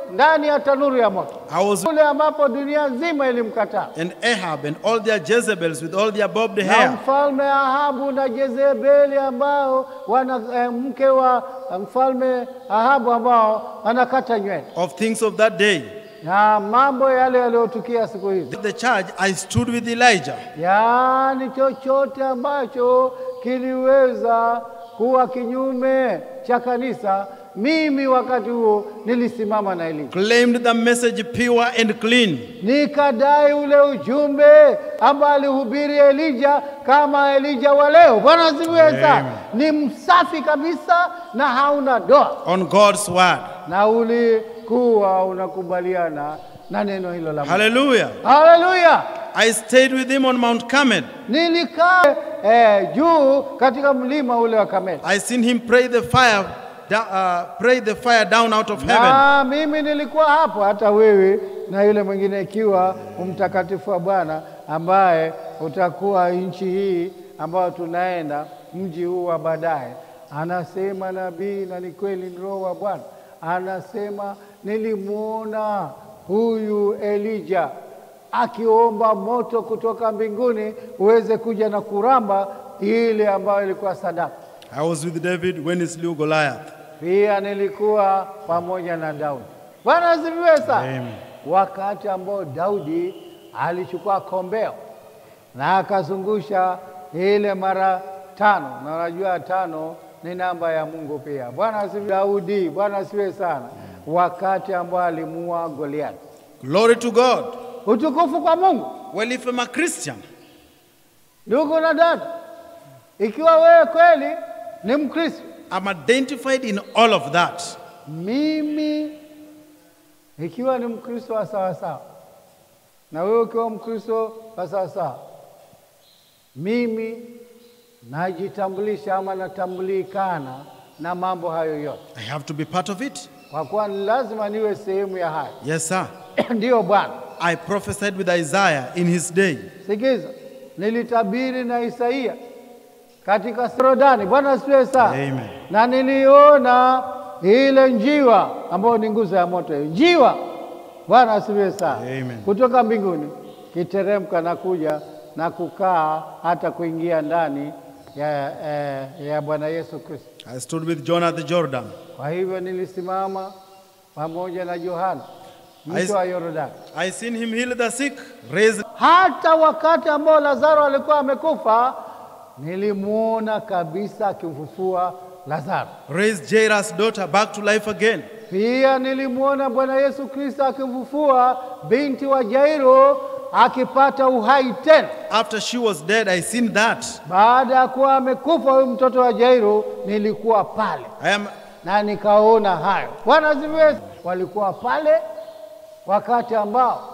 S3: ndani ya tanuru ya moto,
S2: I was
S3: kule ambapo dunia nzima ilimkataa.
S2: and Ahab and all their Jezebels with all their bobbed
S3: na
S2: hair.
S3: mfalme Ahabu na Jezebeli ambao wana eh, mke wa eh, mfalme Ahabu ambao anakata nywele
S2: Of things of that day.
S3: na mambo yale yaliyotukia siku hizi,
S2: The church, I stood with Elijah.
S3: yaani chochote ambacho kiliweza kuwa kinyume cha kanisa, mimi wakati huo nilisimama na Elia
S2: Claimed the message pure and clean.
S3: nikadai ule ujumbe ambao alihubiri Elija kama Elija wa leo. Bwana asifiwe sana. Ni msafi kabisa na hauna doa,
S2: on God's word.
S3: na ulikuwa unakubaliana na neno hilo la Mungu.
S2: Hallelujah.
S3: Haleluya!
S2: I stayed with him on Mount Carmel.
S3: Nilikaa eh, juu katika mlima ule wa Kameli,
S2: I seen him pray the fire, da- uh, pray the fire down out of heaven.
S3: na mimi nilikuwa hapo, hata wewe na yule mwingine, ikiwa mtakatifu wa Bwana ambaye utakuwa nchi hii ambayo tunaenda, mji huu wa baadaye. Anasema nabii, na ni kweli, ni Roho wa Bwana anasema, nilimwona huyu Elija akiomba moto kutoka mbinguni uweze kuja na kuramba ile ambayo ilikuwa sadaka.
S2: I was with David when he slew Goliath.
S3: Pia nilikuwa pamoja na Daudi. Bwana asifiwe sana.
S2: Amen.
S3: Wakati ambao Daudi alichukua kombeo na akazungusha ile mara tano, na unajua tano ni namba ya Mungu pia. Bwana asifiwe. Daudi, Bwana asifiwe sana. Wakati ambao alimuua Goliath.
S2: Glory to God.
S3: Utukufu kwa Mungu.
S2: Well, if I'm a Christian,
S3: Ndugu na dada, ikiwa wewe kweli ni Mkristo,
S2: I'm identified in all of that.
S3: mimi ikiwa ni Mkristo wa sawasawa na wewe ukiwa Mkristo wa sawasawa, mimi najitambulisha ama natambulikana na mambo hayo yote,
S2: I have to be part of it.
S3: kwa kuwa ni lazima niwe sehemu ya hayo.
S2: Yes, sir.
S3: Ndiyo Bwana.
S2: I prophesied with Isaiah in his day.
S3: Sikiza, nilitabiri na Isaia katika Yordani. Bwana asifiwe sana.
S2: Amen.
S3: Na niliona ile njiwa ambayo ni nguzo ya moto, hiyo njiwa. Bwana asifiwe sana.
S2: Amen.
S3: Kutoka mbinguni kiteremka na kuja na kukaa hata kuingia ndani ya, eh, ya Bwana Yesu Kristo.
S2: I stood with John at the Jordan.
S3: Kwa hivyo nilisimama pamoja na Yohana
S2: Ais-
S3: mto wa Yordani.
S2: I seen him heal the sick, raise
S3: hata wakati ambao Lazaro alikuwa amekufa, nilimwona kabisa akimfufua Lazaro.
S2: raise Jairus' daughter back to life again.
S3: Pia nilimwona Bwana Yesu Kristo akimfufua binti wa Jairo akipata uhai tena
S2: After she was dead, I seen that.
S3: baada ya kuwa amekufa huyu mtoto wa Jairo. Nilikuwa pale
S2: I am
S3: na nikaona hayo. Bwana asifiwe. Walikuwa pale wakati ambao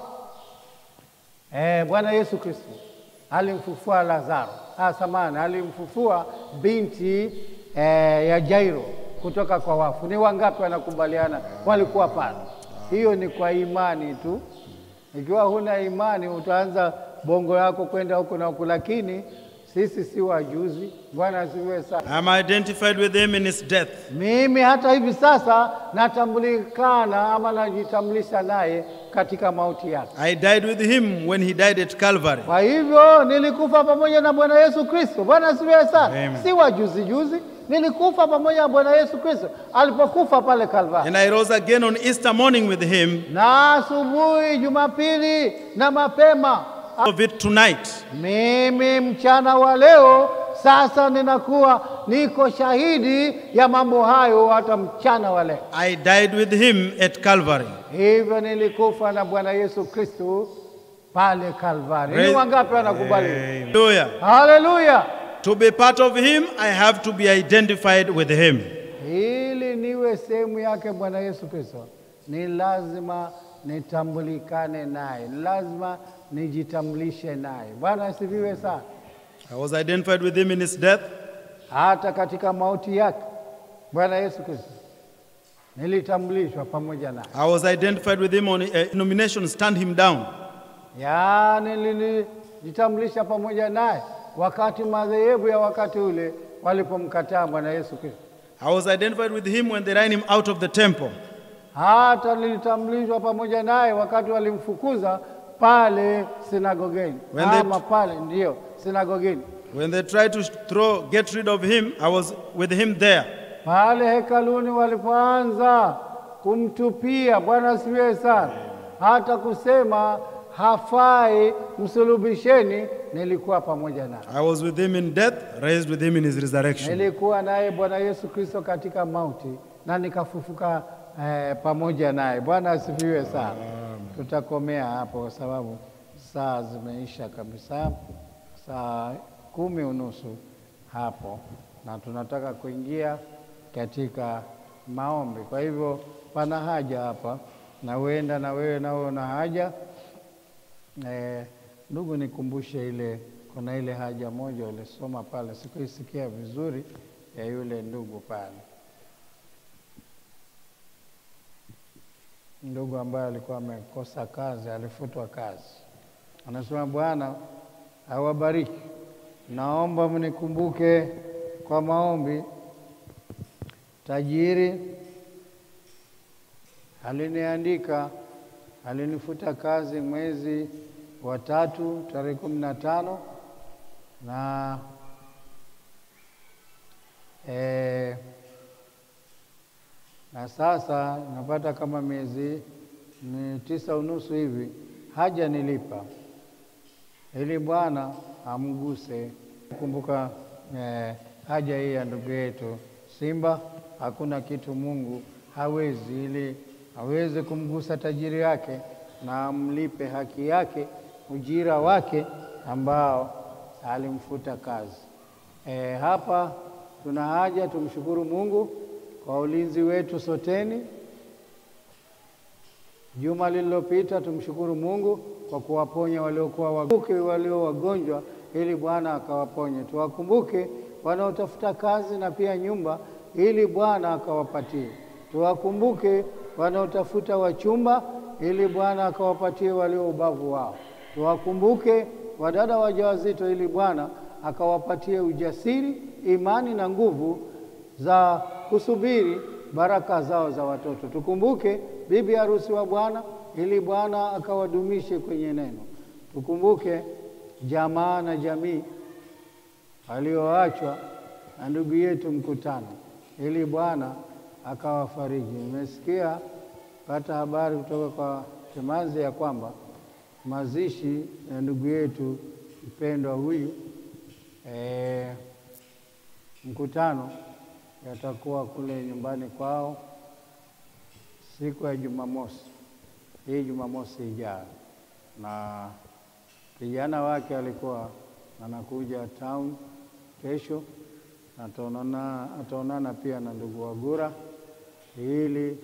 S3: eh, Bwana Yesu Kristo alimfufua Lazaro, ah, samani, alimfufua binti eh, ya Jairo kutoka kwa wafu. Ni wangapi wanakubaliana walikuwa pale? Hiyo ni kwa imani tu. Ikiwa huna imani, utaanza bongo yako kwenda huku na huku, lakini sisi si wajuzi. Bwana asifiwe sana.
S2: I'm identified with him in his death.
S3: Mimi hata hivi sasa natambulikana ama najitambulisha naye katika mauti yake.
S2: I died with him when he died at Calvary.
S3: Kwa hivyo nilikufa pamoja na Bwana Yesu Kristo. Bwana asifiwe sana.
S2: Amen.
S3: Si wa juzi juzi, nilikufa pamoja na Bwana Yesu Kristo alipokufa pale Kalvari,
S2: And I rose again on Easter morning with him.
S3: na asubuhi Jumapili na mapema
S2: Of it tonight.
S3: mimi mchana wa leo sasa ninakuwa niko shahidi ya mambo hayo hata mchana wa leo.
S2: I died with him at Calvary.
S3: Hivyo nilikufa na Bwana Yesu Kristo pale Kalvari. Ni
S2: Praise-
S3: wangapi wanakubali?
S2: Hallelujah.
S3: Haleluya!
S2: To be part of him, I have to be identified with him.
S3: Ili niwe sehemu yake Bwana Yesu Kristo, ni lazima nitambulikane naye, ni lazima nijitambulishe naye. Bwana asifiwe sana.
S2: I was identified with him in his death.
S3: Hata katika mauti yake Bwana Yesu Kristo nilitambulishwa pamoja naye,
S2: I was identified with him on a nomination, stand him down.
S3: yaani nilijitambulisha pamoja naye wakati madhehebu ya wakati ule walipomkataa Bwana Yesu Kristo.
S2: I was identified with him when they ran him out of the temple.
S3: hata nilitambulishwa pamoja naye wakati walimfukuza pale sinagogeni,
S2: When they-
S3: ama pale ndiyo sinagogeni,
S2: When they tried to throw, get rid of him, I was with him there.
S3: pale hekaluni walipoanza kumtupia. Bwana asifiwe sana, hata kusema hafai, msulubisheni, nilikuwa pamoja naye.
S2: I was with him in death, raised with him in his resurrection.
S3: Nilikuwa naye Bwana Yesu Kristo katika mauti na nikafufuka eh, pamoja naye. Bwana asifiwe sana. Tutakomea hapo kwa sababu saa zimeisha kabisa, saa kumi unusu hapo, na tunataka kuingia katika maombi. Kwa hivyo pana haja hapa, na huenda na wewe nao una haja Eh, ndugu, nikumbushe ile, kuna ile haja moja ulisoma pale, sikuisikia vizuri ya yule ndugu pale, ndugu ambaye alikuwa amekosa kazi, alifutwa kazi. Anasema Bwana awabariki, naomba mnikumbuke kwa maombi. Tajiri aliniandika alinifuta kazi mwezi wa tatu tarehe kumi na tano na eh, na sasa napata kama miezi ni tisa unusu hivi haja nilipa, ili Bwana amguse. Kumbuka eh, haja hii ya ndugu yetu Simba, hakuna kitu Mungu hawezi, ili aweze kumgusa tajiri yake na amlipe haki yake, ujira wake ambao alimfuta kazi. E, hapa tuna haja tumshukuru Mungu kwa ulinzi wetu soteni. Juma lililopita tumshukuru Mungu kwa kuwaponya waliokuwa waguke walio wagonjwa, ili Bwana akawaponye. Tuwakumbuke wanaotafuta kazi na pia nyumba, ili Bwana akawapatie. Tuwakumbuke wanaotafuta wachumba, ili Bwana akawapatie walio ubavu wao. Tuwakumbuke wadada wajawazito, ili Bwana akawapatie ujasiri, imani na nguvu za kusubiri baraka zao za watoto. Tukumbuke bibi harusi wa Bwana ili Bwana akawadumishe kwenye neno. Tukumbuke jamaa na jamii walioachwa na ndugu yetu mkutano, ili Bwana akawafariji. Nimesikia pata habari kutoka kwa Chemazi ya kwamba mazishi ya ndugu yetu mpendwa huyu e, mkutano yatakuwa kule nyumbani kwao siku ya Jumamosi, hii Jumamosi ijayo, na kijana wake alikuwa anakuja town kesho, ataonana ataonana pia na ndugu Wagura ili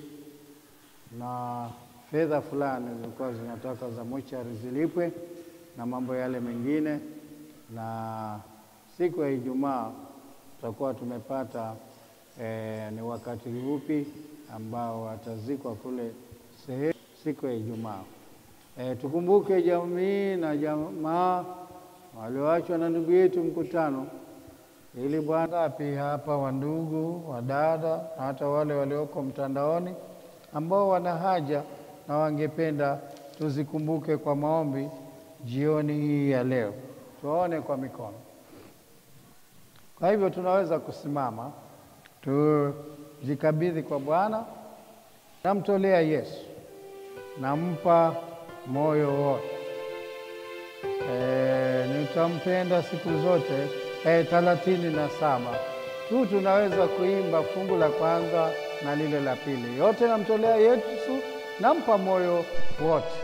S3: na fedha fulani zilikuwa zinataka za mochari zilipwe na mambo yale mengine, na siku ya Ijumaa tutakuwa tumepata eh, ni wakati upi ambao watazikwa kule sehemu siku ya Ijumaa. Eh, tukumbuke jamii na jamaa walioachwa na ndugu yetu mkutano, ili Bwana pia hapa wandugu, wadada na hata wale walioko mtandaoni ambao wana haja na wangependa tuzikumbuke kwa maombi jioni hii ya leo, tuwaone kwa mikono. Kwa hivyo tunaweza kusimama tujikabidhi kwa Bwana. Namtolea Yesu, nampa moyo wote. E, nitampenda siku zote. E, thelathini na saba tu tunaweza kuimba fungu la kwanza na lile la pili, yote namtolea Yesu, nampa moyo wote.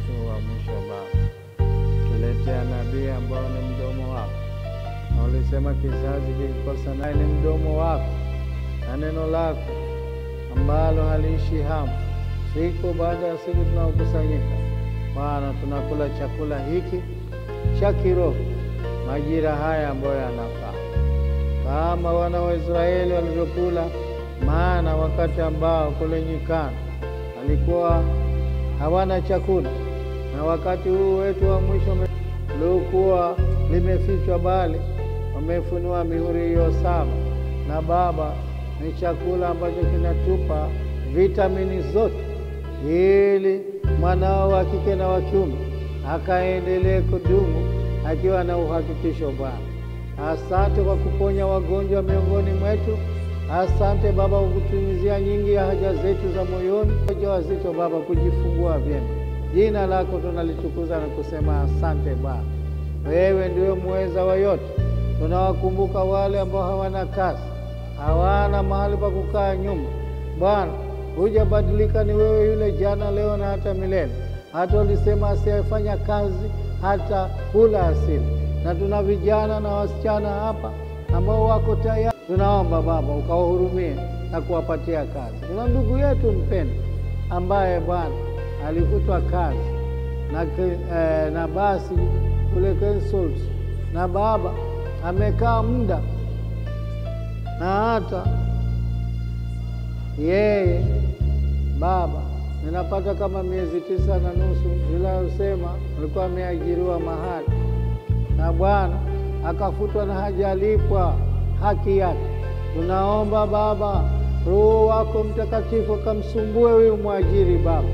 S3: huu wa mwisho Baba, tuletea nabii ambao ni mdomo wako, na ulisema kizazi kikikosa naye ni mdomo wako na neno lako ambalo haliishi hamu. Siku baada ya siku tunaokusanyika, Bwana, tunakula chakula hiki cha kiroho majira haya ambayo yanafaa, kama wana wa Israeli walivyokula maana wakati ambao kule nyikani walikuwa hawana chakula, na wakati huu wetu wa mwisho uliokuwa limefichwa, bali wamefunua mihuri hiyo saba, na Baba, ni chakula ambacho kinatupa vitamini zote, ili mwanao wa kike na wa kiume akaendelee kudumu akiwa na uhakikisho. Bwana, asante kwa kuponya wagonjwa miongoni mwetu. Asante Baba kwa kutumizia nyingi ya haja zetu za moyoni, wajawazito Baba kujifungua vyema. Jina lako tunalitukuza na kusema asante Bwana, wewe ndiwe muweza wa yote. Tunawakumbuka wale ambao hawana kazi, hawana mahali pa kukaa nyumba. Bwana, hujabadilika, ni wewe yule jana, leo na hata milele. Hata ulisema asiyefanya kazi hata kula asili, na tuna vijana na wasichana hapa ambao wako tayari. Tunaomba Baba ukawahurumie na kuwapatia kazi. Tuna ndugu yetu mpendwa ambaye Bwana alifutwa kazi na, eh, na basi kule Consult, na Baba amekaa muda na hata yeye Baba ninapata kama miezi tisa na nusu, ila usema alikuwa ameajiriwa mahali na Bwana akafutwa na hajalipwa haki yake. Tunaomba Baba, Roho wako Mtakatifu akamsumbue huyu mwajiri Baba,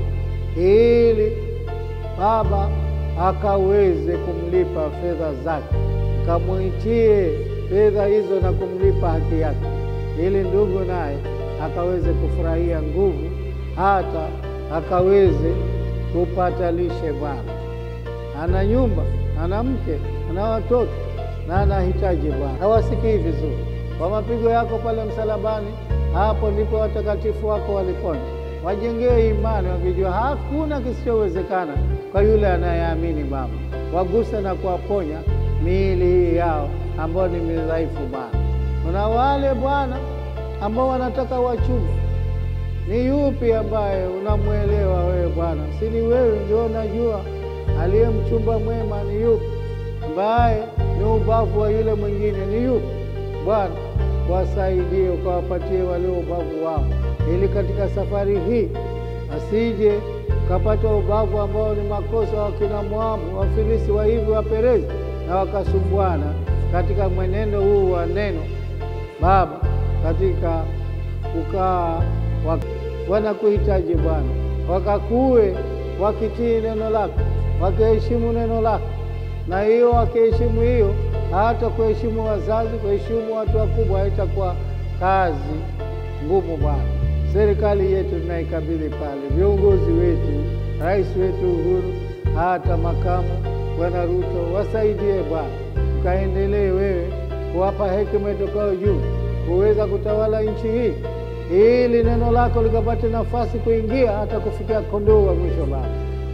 S3: ili Baba akaweze kumlipa fedha zake, kamwitie fedha hizo na kumlipa haki yake, ili ndugu naye akaweze kufurahia nguvu, hata akaweze kupata lishe. Bwana ana nyumba, ana mke, ana watoto na anahitaji Bwana. Hawasikii vizuri kwa mapigo yako pale msalabani, hapo ndipo watakatifu wako walipona. Wajengee imani wakijua hakuna kisichowezekana kwa yule anayeamini. Baba, waguse na kuwaponya miili hii yao ambao ni midhaifu. Bwana, kuna wale Bwana ambao wanataka wachumba. Ni yupi ambaye unamwelewa wewe Bwana? Si ni wewe ndio unajua aliye mchumba mwema ni yupi, ambaye ni ubavu wa yule mwingine ni yupi? Bwana, wasaidie ukawapatie walio ubavu wao, ili katika safari hii asije ukapata ubavu ambao ni makosa wa kina Moabu, Wafilisi, wa hivi Waperezi, na wakasumbuana katika mwenendo huu wa neno Baba, katika kukaa wanakuhitaji Bwana, wakakuwe wakitii neno lako, wakiheshimu neno lako, na hiyo wakiheshimu hiyo hata kuheshimu wazazi, kuheshimu watu wakubwa haitakuwa kazi ngumu. Bwana, serikali yetu tunaikabidhi pale, viongozi wetu, rais wetu Uhuru, hata makamu Bwana Ruto, wasaidie Bwana, ukaendelee wewe kuwapa hekima itokayo juu kuweza kutawala nchi hii, ili neno lako likapate nafasi kuingia hata kufikia kondoo wa mwisho. Bwana,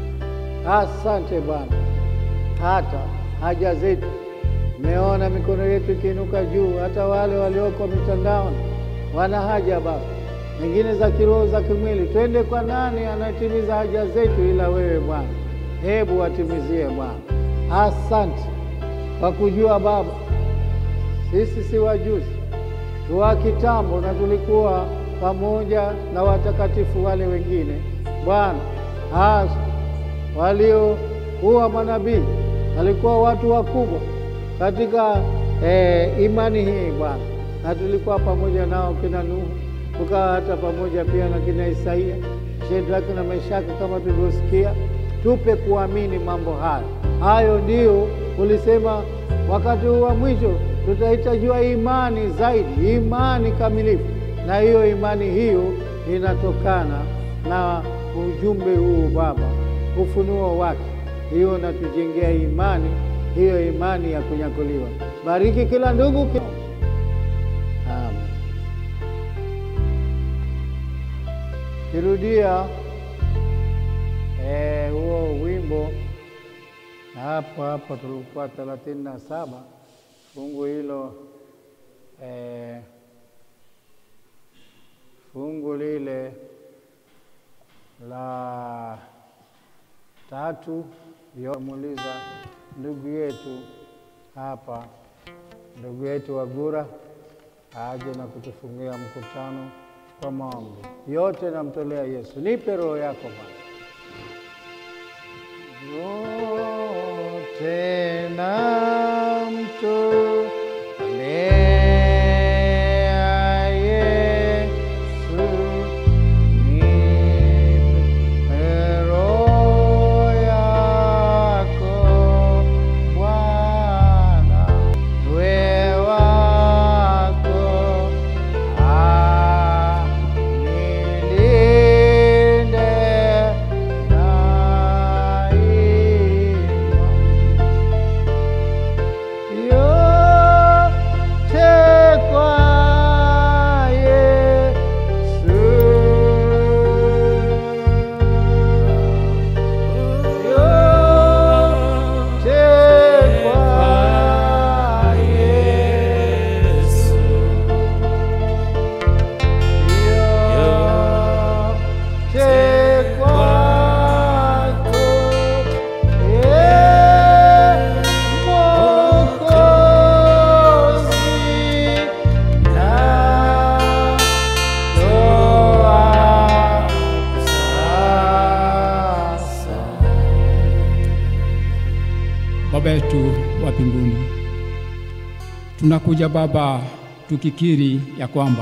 S3: asante Bwana, hata haja zetu meona mikono yetu ikiinuka juu, hata wale walioko mitandaoni wana haja Baba, nyingine za kiroho, za kimwili. Twende kwa nani anatimiza haja zetu ila wewe Bwana? Hebu watimizie Bwana. Asante kwa kujua Baba, sisi si wajuzi, tuwa kitambo, na tulikuwa pamoja na watakatifu wale wengine Bwana, hasa waliokuwa manabii, walikuwa watu wakubwa katika eh, imani hii Bwana, na tulikuwa pamoja nao kina Nuhu, tukawa hata pamoja pia na kina Isaia, Shedraki na Meshaki kama tulivyosikia. Tupe kuamini mambo hayo. Hayo ndio ulisema wakati huu wa mwisho tutahitajiwa imani zaidi, imani kamilifu, na hiyo imani hiyo inatokana na ujumbe huu Baba, ufunuo wake, hiyo natujengea imani hiyo imani ya kunyakuliwa. Bariki kila ndugu. Amen. Kirudia Eh, huo wimbo na hapo hapo tulikuwa thelathini na saba fungu hilo eh, fungu lile la tatu yomuuliza ndugu yetu hapa, ndugu yetu Wagura aje na kutufungia mkutano kwa maombi. Yote namtolea Yesu. Nipe roho yako Bwana. Yote namtolea Yesu, nipe roho yako Bwana, we wako anilinde daima. Yote kwa Yesu. Yote kwa Yesu. Yote kwako, Ee Mwokozi, natoa sasa.
S4: Baba yetu wa mbinguni, tunakuja Baba tukikiri ya kwamba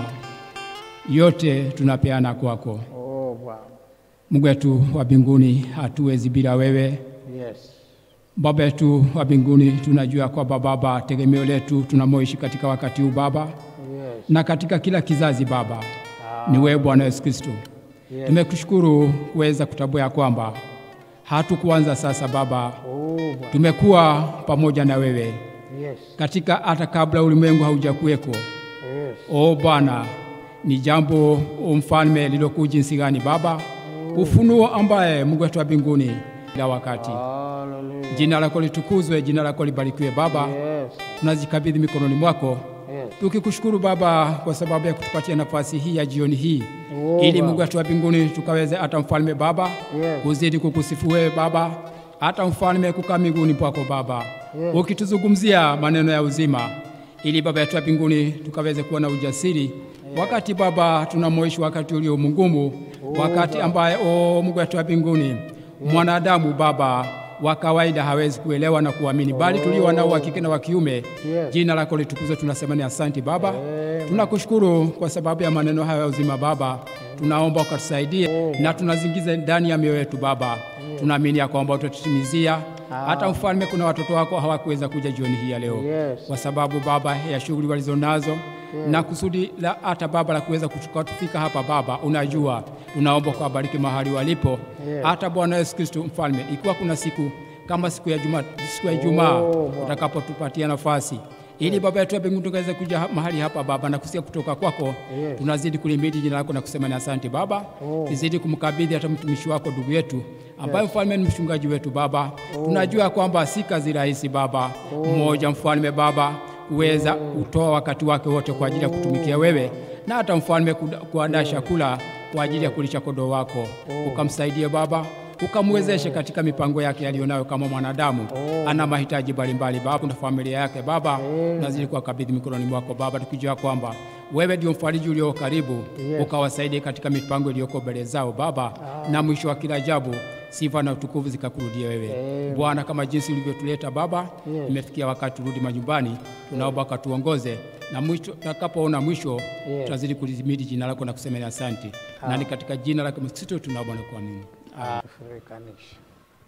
S4: yote tunapeana kwako.
S3: Oh, Bwana.
S4: Mungu wetu wa mbinguni, hatuwezi bila wewe.
S3: Yes.
S4: Baba yetu wa mbinguni, tunajua kwamba Baba, tegemeo letu tunamoishi katika wakati huu Baba,
S3: Yes.
S4: na katika kila kizazi Baba, ni wewe Bwana Yesu Kristo.
S3: Yes.
S4: Tumekushukuru kuweza kutambua ya kwamba hatukuanza sasa Baba,
S3: Oh, Bwana.
S4: tumekuwa pamoja na wewe
S3: Yes.
S4: katika hata kabla ulimwengu haujakuweko.
S3: Yes.
S4: O Bwana, ni jambo o mfalme lilokuwa jinsi gani Baba, ufunuo ambaye Mungu wetu wa mbinguni kila wakati.
S3: Hallelujah.
S4: Jina lako litukuzwe, jina lako libarikiwe Baba.
S3: Yes.
S4: Tunazikabidhi mikononi mwako
S3: Yes.
S4: tukikushukuru Baba kwa sababu ya kutupatia nafasi hii ya jioni hii
S3: Oh,
S4: ili
S3: Baba.
S4: Mungu wetu wa mbinguni tukaweze hata mfalme Baba
S3: Yes.
S4: kuzidi kukusifu wewe Baba, hata mfalme kukaa miguuni pako Baba
S3: Yes.
S4: ukituzungumzia maneno ya uzima, ili Baba yetu wa mbinguni tukaweze kuwa na ujasiri wakati Baba tunamoishi wakati ulio mgumu, wakati ambaye o Mungu wetu wa mbinguni mwanadamu Baba wa kawaida hawezi kuelewa na kuamini, bali tulio wanao wa kike na wa kiume.
S3: Yes.
S4: Jina lako litukuzwe, tunasema ni asante Baba. Tunakushukuru kwa sababu ya maneno haya ya uzima Baba, tunaomba ukatusaidie na tunazingiza ndani ya mioyo yetu Baba, tunaamini ya kwamba utatutimizia. Hata mfalme, kuna watoto wako hawakuweza kuja jioni hii ya leo
S3: Yes.
S4: kwa sababu Baba ya shughuli walizonazo na kusudi la hata Baba la kuweza kuchukua tufika hapa Baba, unajua tunaomba kuwabariki mahali walipo hata Bwana Yesu Kristo mfalme, ikiwa kuna siku kama siku ya Juma, siku ya Ijumaa
S3: Oh, Bwana.
S4: utakapotupatia nafasi ili Baba yetu wa mbinguni tukaweze kuja ha- mahali hapa Baba na kusikia kutoka kwako
S3: Yes.
S4: tunazidi kulimidi jina lako na kusema ni asante Baba. Tuzidi kumkabidhi hata mtumishi wako ndugu yetu ambaye mfalme ni mchungaji wetu Baba. Tunajua kwamba si kazi rahisi Baba, mmoja mfalme Baba kuweza kutoa wakati wake wote kwa ajili ya kutumikia wewe na hata mfalme kuda- kuandaa chakula kwa ajili ya kulisha kondoo wako. Ukamsaidie Baba, ukamwezeshe katika mipango yake aliyonayo kama mwanadamu. Ana mahitaji mbalimbali Baba na familia yake Baba, nazidi kuwakabidhi mikononi mwako Baba, tukijua kwamba wewe ndio mfariji ulio karibu, ukawasaidie katika mipango iliyoko mbele zao Baba, na mwisho wa kila jambo sifa na utukufu zikakurudia wewe Bwana, kama jinsi ulivyotuleta Baba. Imefikia wakati turudi majumbani, tunaomba ukatuongoze na mwisho, tutakapoona mwisho tutazidi kulizimidi jina lako na kusema ni asante, na ni katika jina lako Kristo tunaomba na kuamini.
S3: Afrikanisha.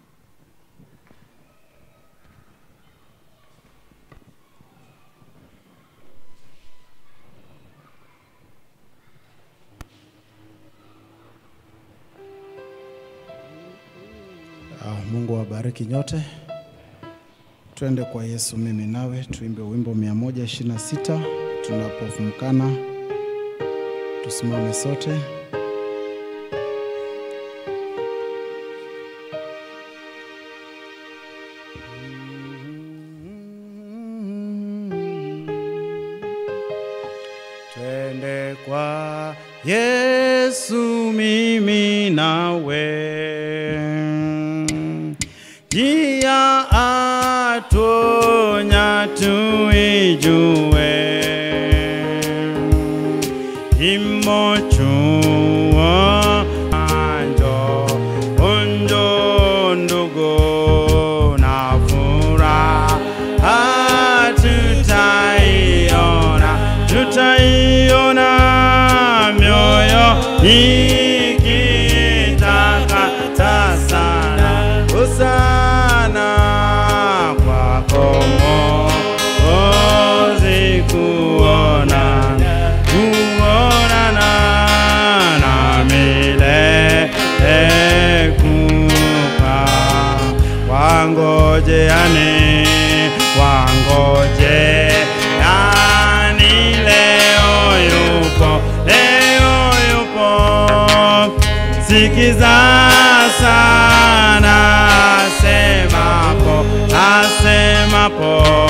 S1: Ah, Mungu awabariki nyote. Twende kwa Yesu mimi nawe, tuimbe wimbo 126 tunapofumkana. Tusimame sote. kwa Yesu mimi nawe njia atonya tuijue imochuo anjo onjo ndugu na furaha tutaiona tutaiona mioyo ikitakata sana hosana kwako Mwokozi kuona kuonana na milele kukaa wangojeane wangojeani leo yupo leo yupo sikiza sana asemapo asemapo